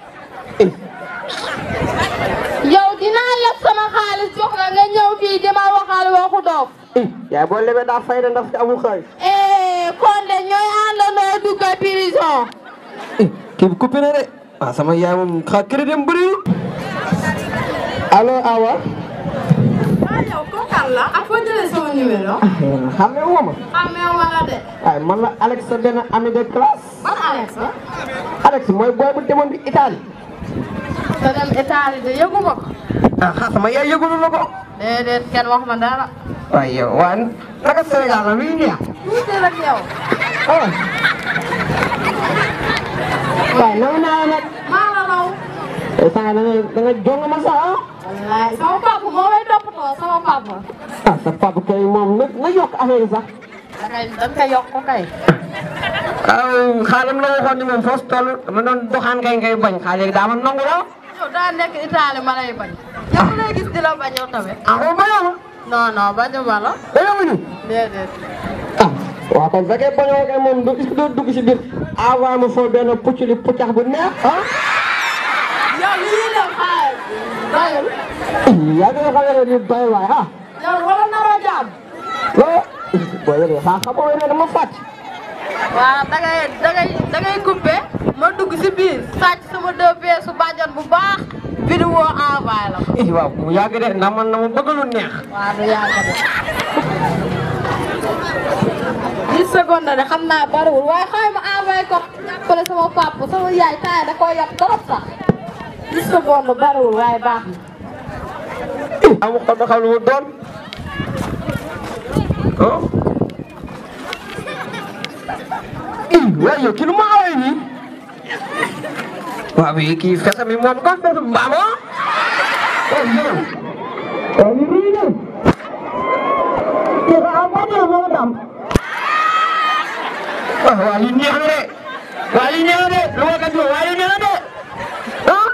yow dinaa leb sama xaalis jox la nga ñëw fii di ma waxal waxu dof. yaay boo lebee daa fay de ndax ci amul xaalis. eh kon de ñooy àndandoo dugg prison. kii bi coupé na de ah sama yaay moom xa crédit am bëriwul. allo Awa. ah yow kooku kan la. ak foo jëlee sama numéro. xam nga woo ma. xamee wala de. waaye man la Alex sa benn ami de classe. ban Alex la. Alex mooy booy bu demoon di Italie. te dem Italie de yëgu ma ko. ah xa sama yaay yëgulu la ko. déedéet kenn wax ma dara. waaye yow waaye naka Sénégal la mi ngi neex. tuuti rek yow. ah. waaye naw naa la nag. maa la raw. te saa da nga da nga jong ma sax ah. wallaay sama papa moo may toppatoo sama papa. ah sa papa kay moom na na yokk affaire yi sax. da kay da nga koy yokk kay. waaw xaalam la waxoon ni moom foos toll dama doon doxaan kay ngay bañ xaal léegi daa ma nangu la. yow daa nekk Italie ma lay bañ. yow lay gis di la bañ yow tamit. ah ko bañoo ma. non non bañu ma la. bañoo ma ni. déedéet. ah waaw kon fekkee bañoo kay moom du est-ce que doo dugg si biir avant ma foo benn pucculi puccax bu neex ah. yow li ñuy def xaalis. doyul. yaa ngi xam ne ni doy waay ah. yow wala naroo jaam. loo. boo yëgee xaa xam nga ne dama fàcc. waaw da ngay da ngay da ngay coupé ma dugg si biir sàcc sama deux pièces su bàjjan bu baax vidéo envoyé la ko. eh waaw bu yàgg de ndax man na ma bëgg lu neex. waaw du yàgg de. 10 secondes de xam naa bariwul waaye xëy ma envoyé ko jàppale sama papa sama yaay taay da koo yab trop sax 10 secondes bariwul waaye baax na. amu ko da xam lu mu doon. oh. ii waaye yow kii lu ma awee nii. waaw bii kii fesa mi moom kon fesa mbaam ah. waaw yow. waaw lii nii nii. kii xanaa boo ñëwee moo dam. waaw waaw lii neex na de. waaw lii neex na de lu ma kat waaw lii neex na de. ah.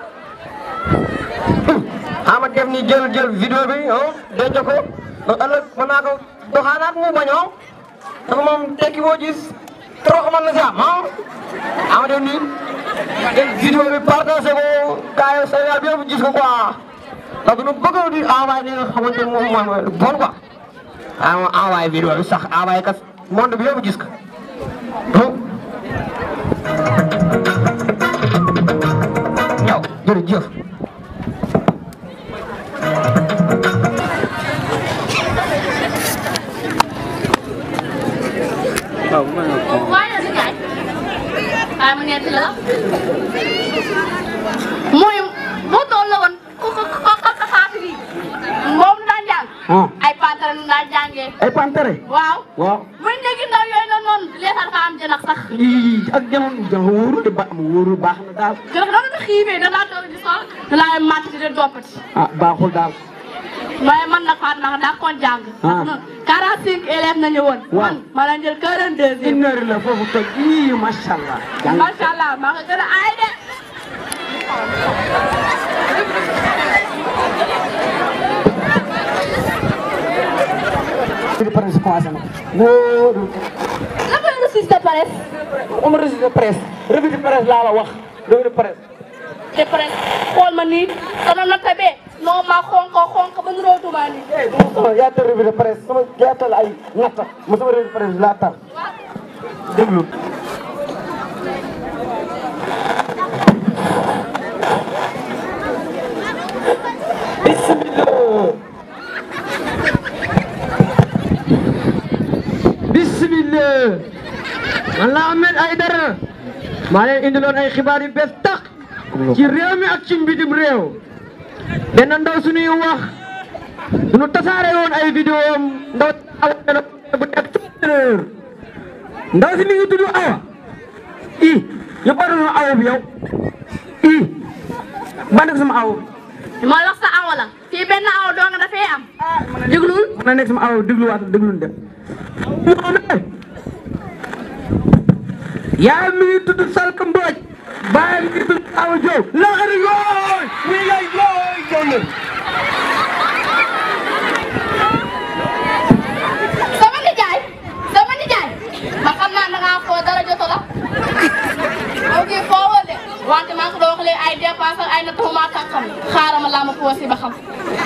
xama def ni jël jël vidéo bi ah denc ko ba ëllëg mën naa ko doxaanaat mu bañoo dafa moom tekki boo gis trop mën na si am ah ama def ni jël vidéo bi partagé ko gars yi Sénégal bi yëpp gis ko quoi ndax du ñu bëgg di envoyé li nga xamante ni moom mooy mooy bon quoi ah ma envoyé vidéo bi sax envoyé kat monde bi yëpp gis ko ñëw jërëjëf waaye si kaay. waaye mu nekk la. mooy moo toll la woon ku ko ku ko ko faatu bi moom daan jàng. ay pantere nu daan jàngee. ay pantere. waaw. waaw. muy nekk ndaw yooyu noonu noonu leesal fa am jëlax sax. ii ak jamono jamono wóoru de ba mu wóoru baax na daal. jëlax da nga xiifee da laa toog di sol da laa màtt di doppati. ah baaxul daal. waaye man nag Fatou nag daa koon jàng. ah 45 élèves nañu woon. waaw man ma la jël 42. une heure la foofu toj ii macha allah. jàng macha allah maa ko gën a aay de. revue de presse commencé na. wóoru. lan mooy reçu de presse. am reçu de presse. revue de presse laa la wax revue de presse. de presse xool ma nii sama nota bee non ma xonk xonk ba nu rootuma nii. sama yaatal revue de presse sama yaatal ay natta ma sama revue de presse laa tar déglu. bismillah man la Ahmed Aïdara maa leen indiloon ay xibaar yu bees tax ci réew mi ak ci mbidim réew benn ndaw suñuy wax nu tasaare woon ay vidéo am ndaw bu nekk heure ndaw si mi ngi tudd Awa i ñu bari na awa bi yow i ba nekk sama aw ma wax sa awa la fii benn awa doo nga dafay am. déglul. mën na nekk sama aw dégluwaat déglu dem yaayam mi ngi tudd Salka Mbodj baayam mi ngi tudd Awa Diop laxari yooy wi lay yooy jollu sama nijaay sama nijaay ma xam naa da ngaa foo dara joto la ok foo woo de wante maa ngi ko doon wax léegi ay dépense ak ay na taxuma ak xam xaaral ma laa ma poosi ba xam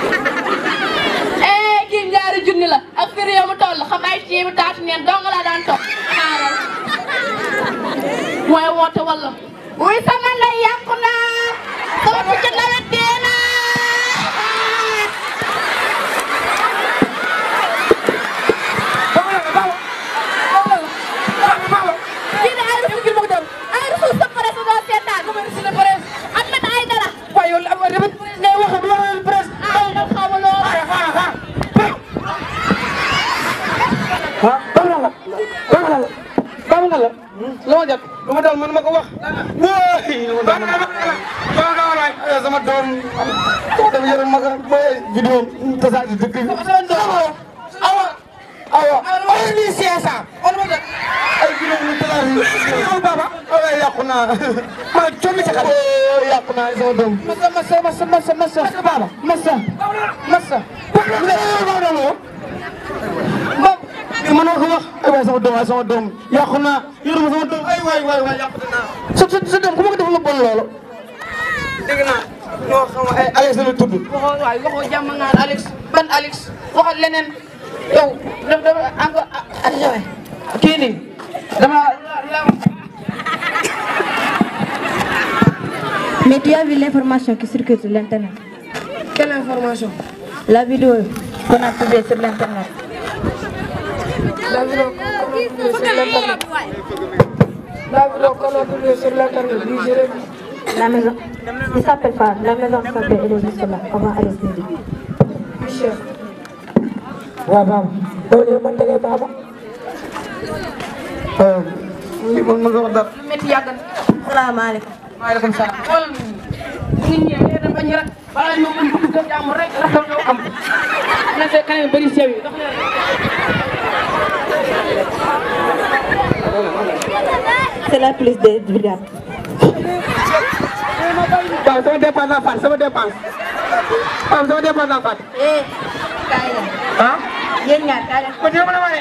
eh kii ñaari junni la ak fi réew mu toll xam ay ceebi taatu neen dong la daan toog xaaral mooy woote walla wuy sama ndey yàqu naa sama picc nawet dee naa kii de ay refu ngir bëgg dem ay refu sa presse doo seetaan nu muy refu presse am na ay dara waaye yow am na ne wax du wax presse ay na xamu loo ah baax na la baax na la baax na la lu ma jot lu ma dal man ma ko wax wóoy lu ma dal man baax na waay ay sama doom sama doom yore ma ko ba vidéo tasaat ci dëkk bi awa awa ay ni siesa on ma jot ay vidéo ñu tasaat ci yow baba ay yàqu naa ma coomi ci xale yàqu naa sama doom masa masa masa masa masa baba masa masa ma mën naa ko wax ay waay sama doom waay sama doom yàqu naa yoruma sama doom ay waay waay waay yàqu naa sa sa sa doom ku ma ko def lu bon loolu dégg naa ñoo xam ay Alex la tudd waxoo waay waxoo jàmm nga Alex ban Alex waxal leneen yow daf daf encore ah kii nii dama Mais tu as vu l'information qui circule sur l'internet Quelle information La vidéo qu'on a publiée sur l'internet. La vidéo qu'on a publiée sur l'internet. La vidéo qu'on a publiée sur l'internet. Oui, je l'ai vu. La maison, il s'appelle pas, la maison s'appelle, elle est juste là. On va aller se dire. Michel. waaw baba loolu yow man dangay baba li man ma nga wax dara métti yàgg na salaamaaleykum waaleykum salaam xoolal nit ñi ñëw dem bañ rek balaa ñu mën dugg kër jàmm rek la xew ñëw am na see kanam bëri sew yi dox C'est la police des brigades. waaw sama dépense la fàtte sama dépense waaw sama dépense la fàtte Eh, kaay leen. ah Yéen ñaar kaay leen. ko dina mën a wane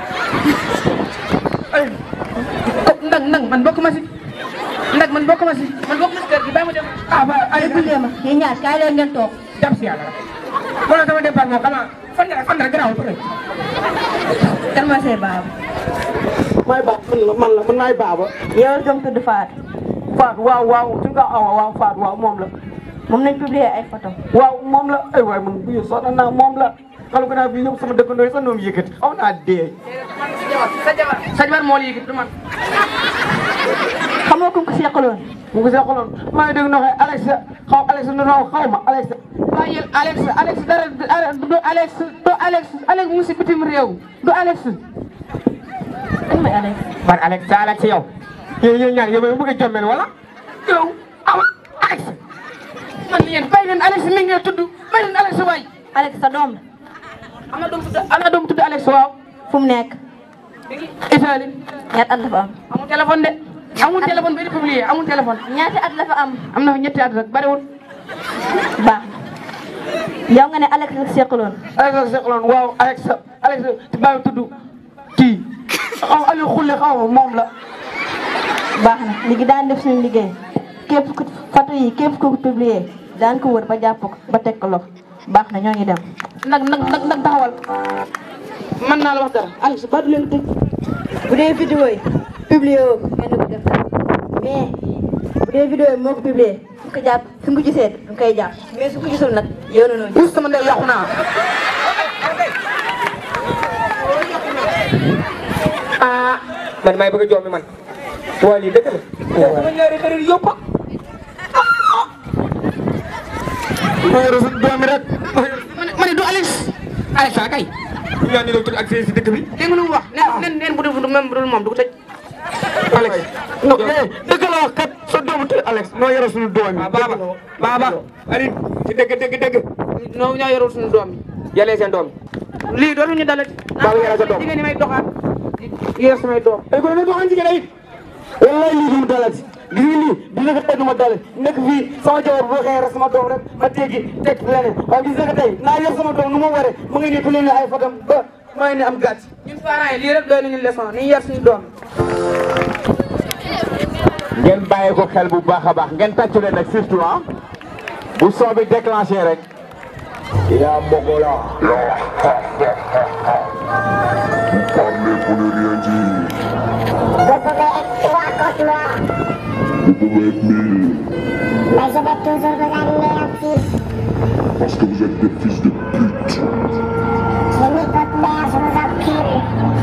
ndag ndag man bokk ma si ndag man bokk ma si man bokk ma si kër gi bàyyi ma dem ah ba ay Déglu leen ma, yéen ñaar kaay leen ngeen toog. jàpp si yàlla rek wala sama dépense moom xanaa fan la fan la garaaw pare Kan mooy say baaba? may ba man la man la man maay baaba Yow doom tudd Fatou. Fatou waaw waaw su nga awa waaw Fatou waaw moom la Moom nañ publier ay photo. waaw moom la ay waay man bu ñu sonn naa moom la xam nga naa bii ñëpp sama dëkkandoo yi sax ñoom yëkkati xaw naa dee sa jabar sa jabar moo la yëgit du man Xamoo ku ko seqaloon. mu ngi seqaloon maa ngi dégg noo xëy Alex xaw Alex nu noo xaw ma Alex waaye yéen Alex Alex dara du Alex du Alex Alex mu ngi si bitim réew du Alex Kan mooy Alex? man Alex sa Alex yow yéen yéen ñaar yow bëgg a jommel wala yow awa Alex man yéen bàyyi leen Alex mi ngeen tudd bàyyi leen Alex waay Alex sa doom la. am na doom tudd am na doom tudd Alex waaw Fu mu nekk? Italie Ñaata at la fa am? amul téléphone de amul téléphone bi di publier amul téléphone Ñaata at la fa am? am na fa ñetti at rek bariwul Baax na. Yow nga ne Alex la seqaloon. Alex la seqaloon waaw Alex Alex ci bàyyi tudd kii xaw Aliou Khoule xaw ma moom la baax na léegi daan def suñu liggéey képp ku photo yi képp ku ko publier daan ko wër ba jàpp ko ba teg ko loxo baax na ñoo ngi dem. nag nag nag nag taxawal mën naa la wax dara Alex ba du leen tëj bu dee vidéo yi publier woo ko kenn du ko def mais bu dee vidéo yi moo ko publier su ko jàpp su ko gisee du koy jàpp mais su ko gisul nag yow na noonu. Pousse sama ndey yàqu naa ah man may bëgg a joomi man waa lii dëgg la sama ñaari xarit yëpp ma yore suñu doomi rek ma ne du Alex Alex a kay ñu ñaan ni la tudd ak si dëkk bi dégg nga lu mu wax neen neen neen bu dul même bu dul moom du ko tëj Alex non eh dëgg la wax kat sa doomu tudd Alex noo yore suñu doomi baaba baaba Aline ci dëgg dëgg dëgg noo ñoo yorul suñu doom yi yalee seen doom lii dootuñu dalati baaba yore sa doom jigéen ñi may doxaan yor samay doom ay ko ne doxaan jigéen ay wallaay lii du ma dalati gis nga lii di nga tey du ma dale nekk fii sama jabar boo xëyee rek sama doom rek ma teggi teg leneen waaye gis nga tey naa yor sama doom nu ma waree mu ngi nii ku leen ay fatam ba maa ngi ne am gàtt ñun parents yi lii rek doy nañu leçon ni yar suñu doom ngeen bàyyi ko xel bu baax a baax ngeen tàccu leen nag surtout ah bu son bi déclenché rek yaa Mogola Parlez pour ne rien dire. Vous pouvez être mille. Mais je vais toujours vous anéantir. Parce que vous êtes des fils de pute. Je nie votre mère, je vous encule.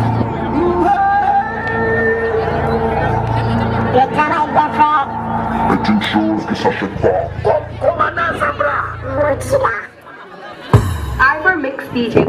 Le travail bien fait. est une chose qui s'achète pas. Commandant Zambra. Mochila. Ivor Mix DJ.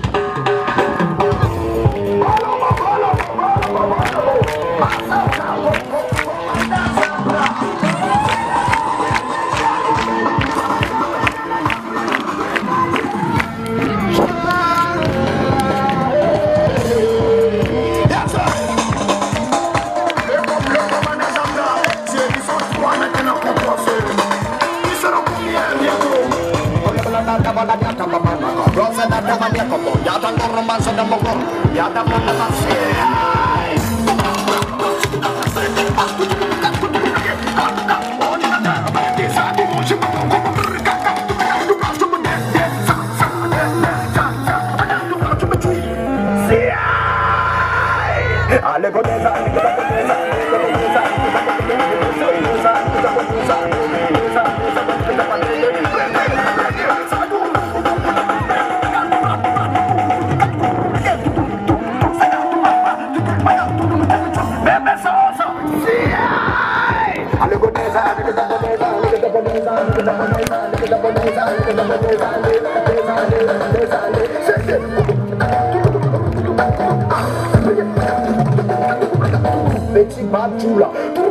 Petit Batula.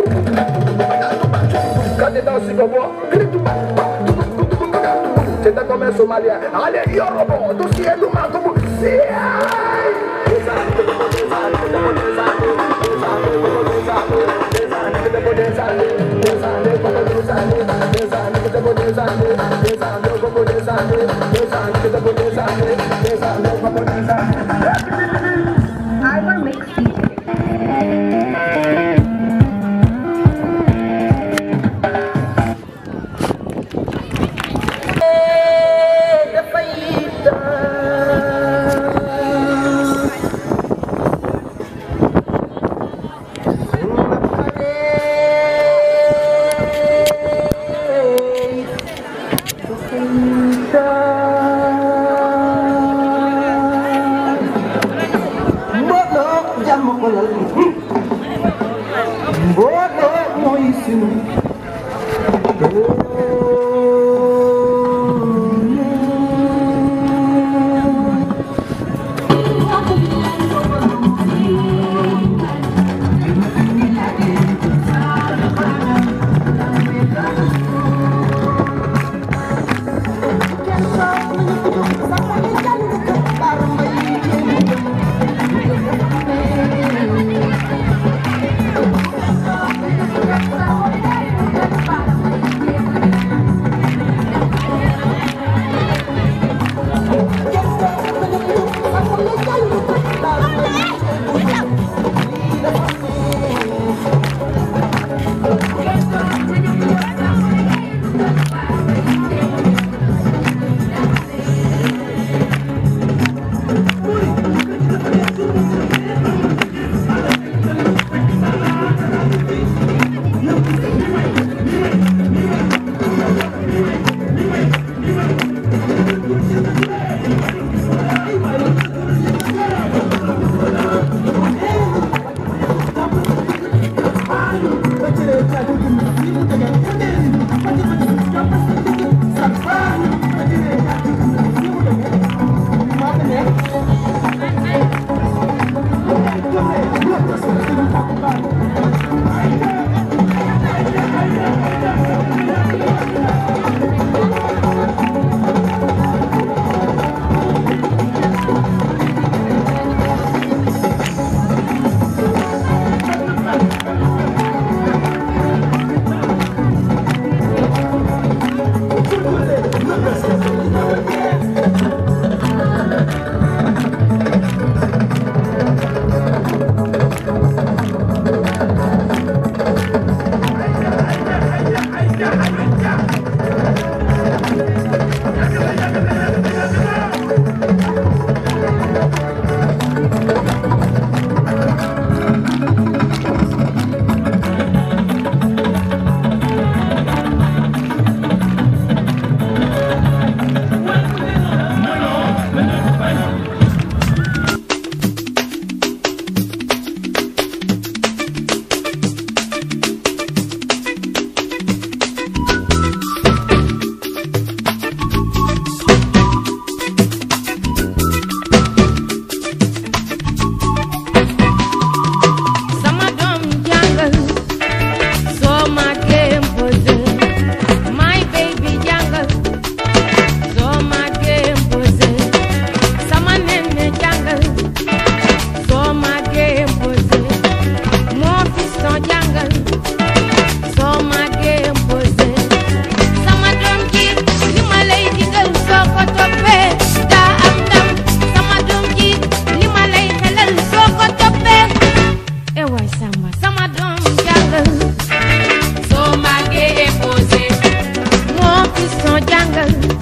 Quand t'es dans le Sigobo, c'est comme un Somalien. Allez, Yorobo, tout ce qui est nous, comme Ivor Mix DJ. Mbooloo jàmm xolal mbooloo mooy sunu Thank you. yëngal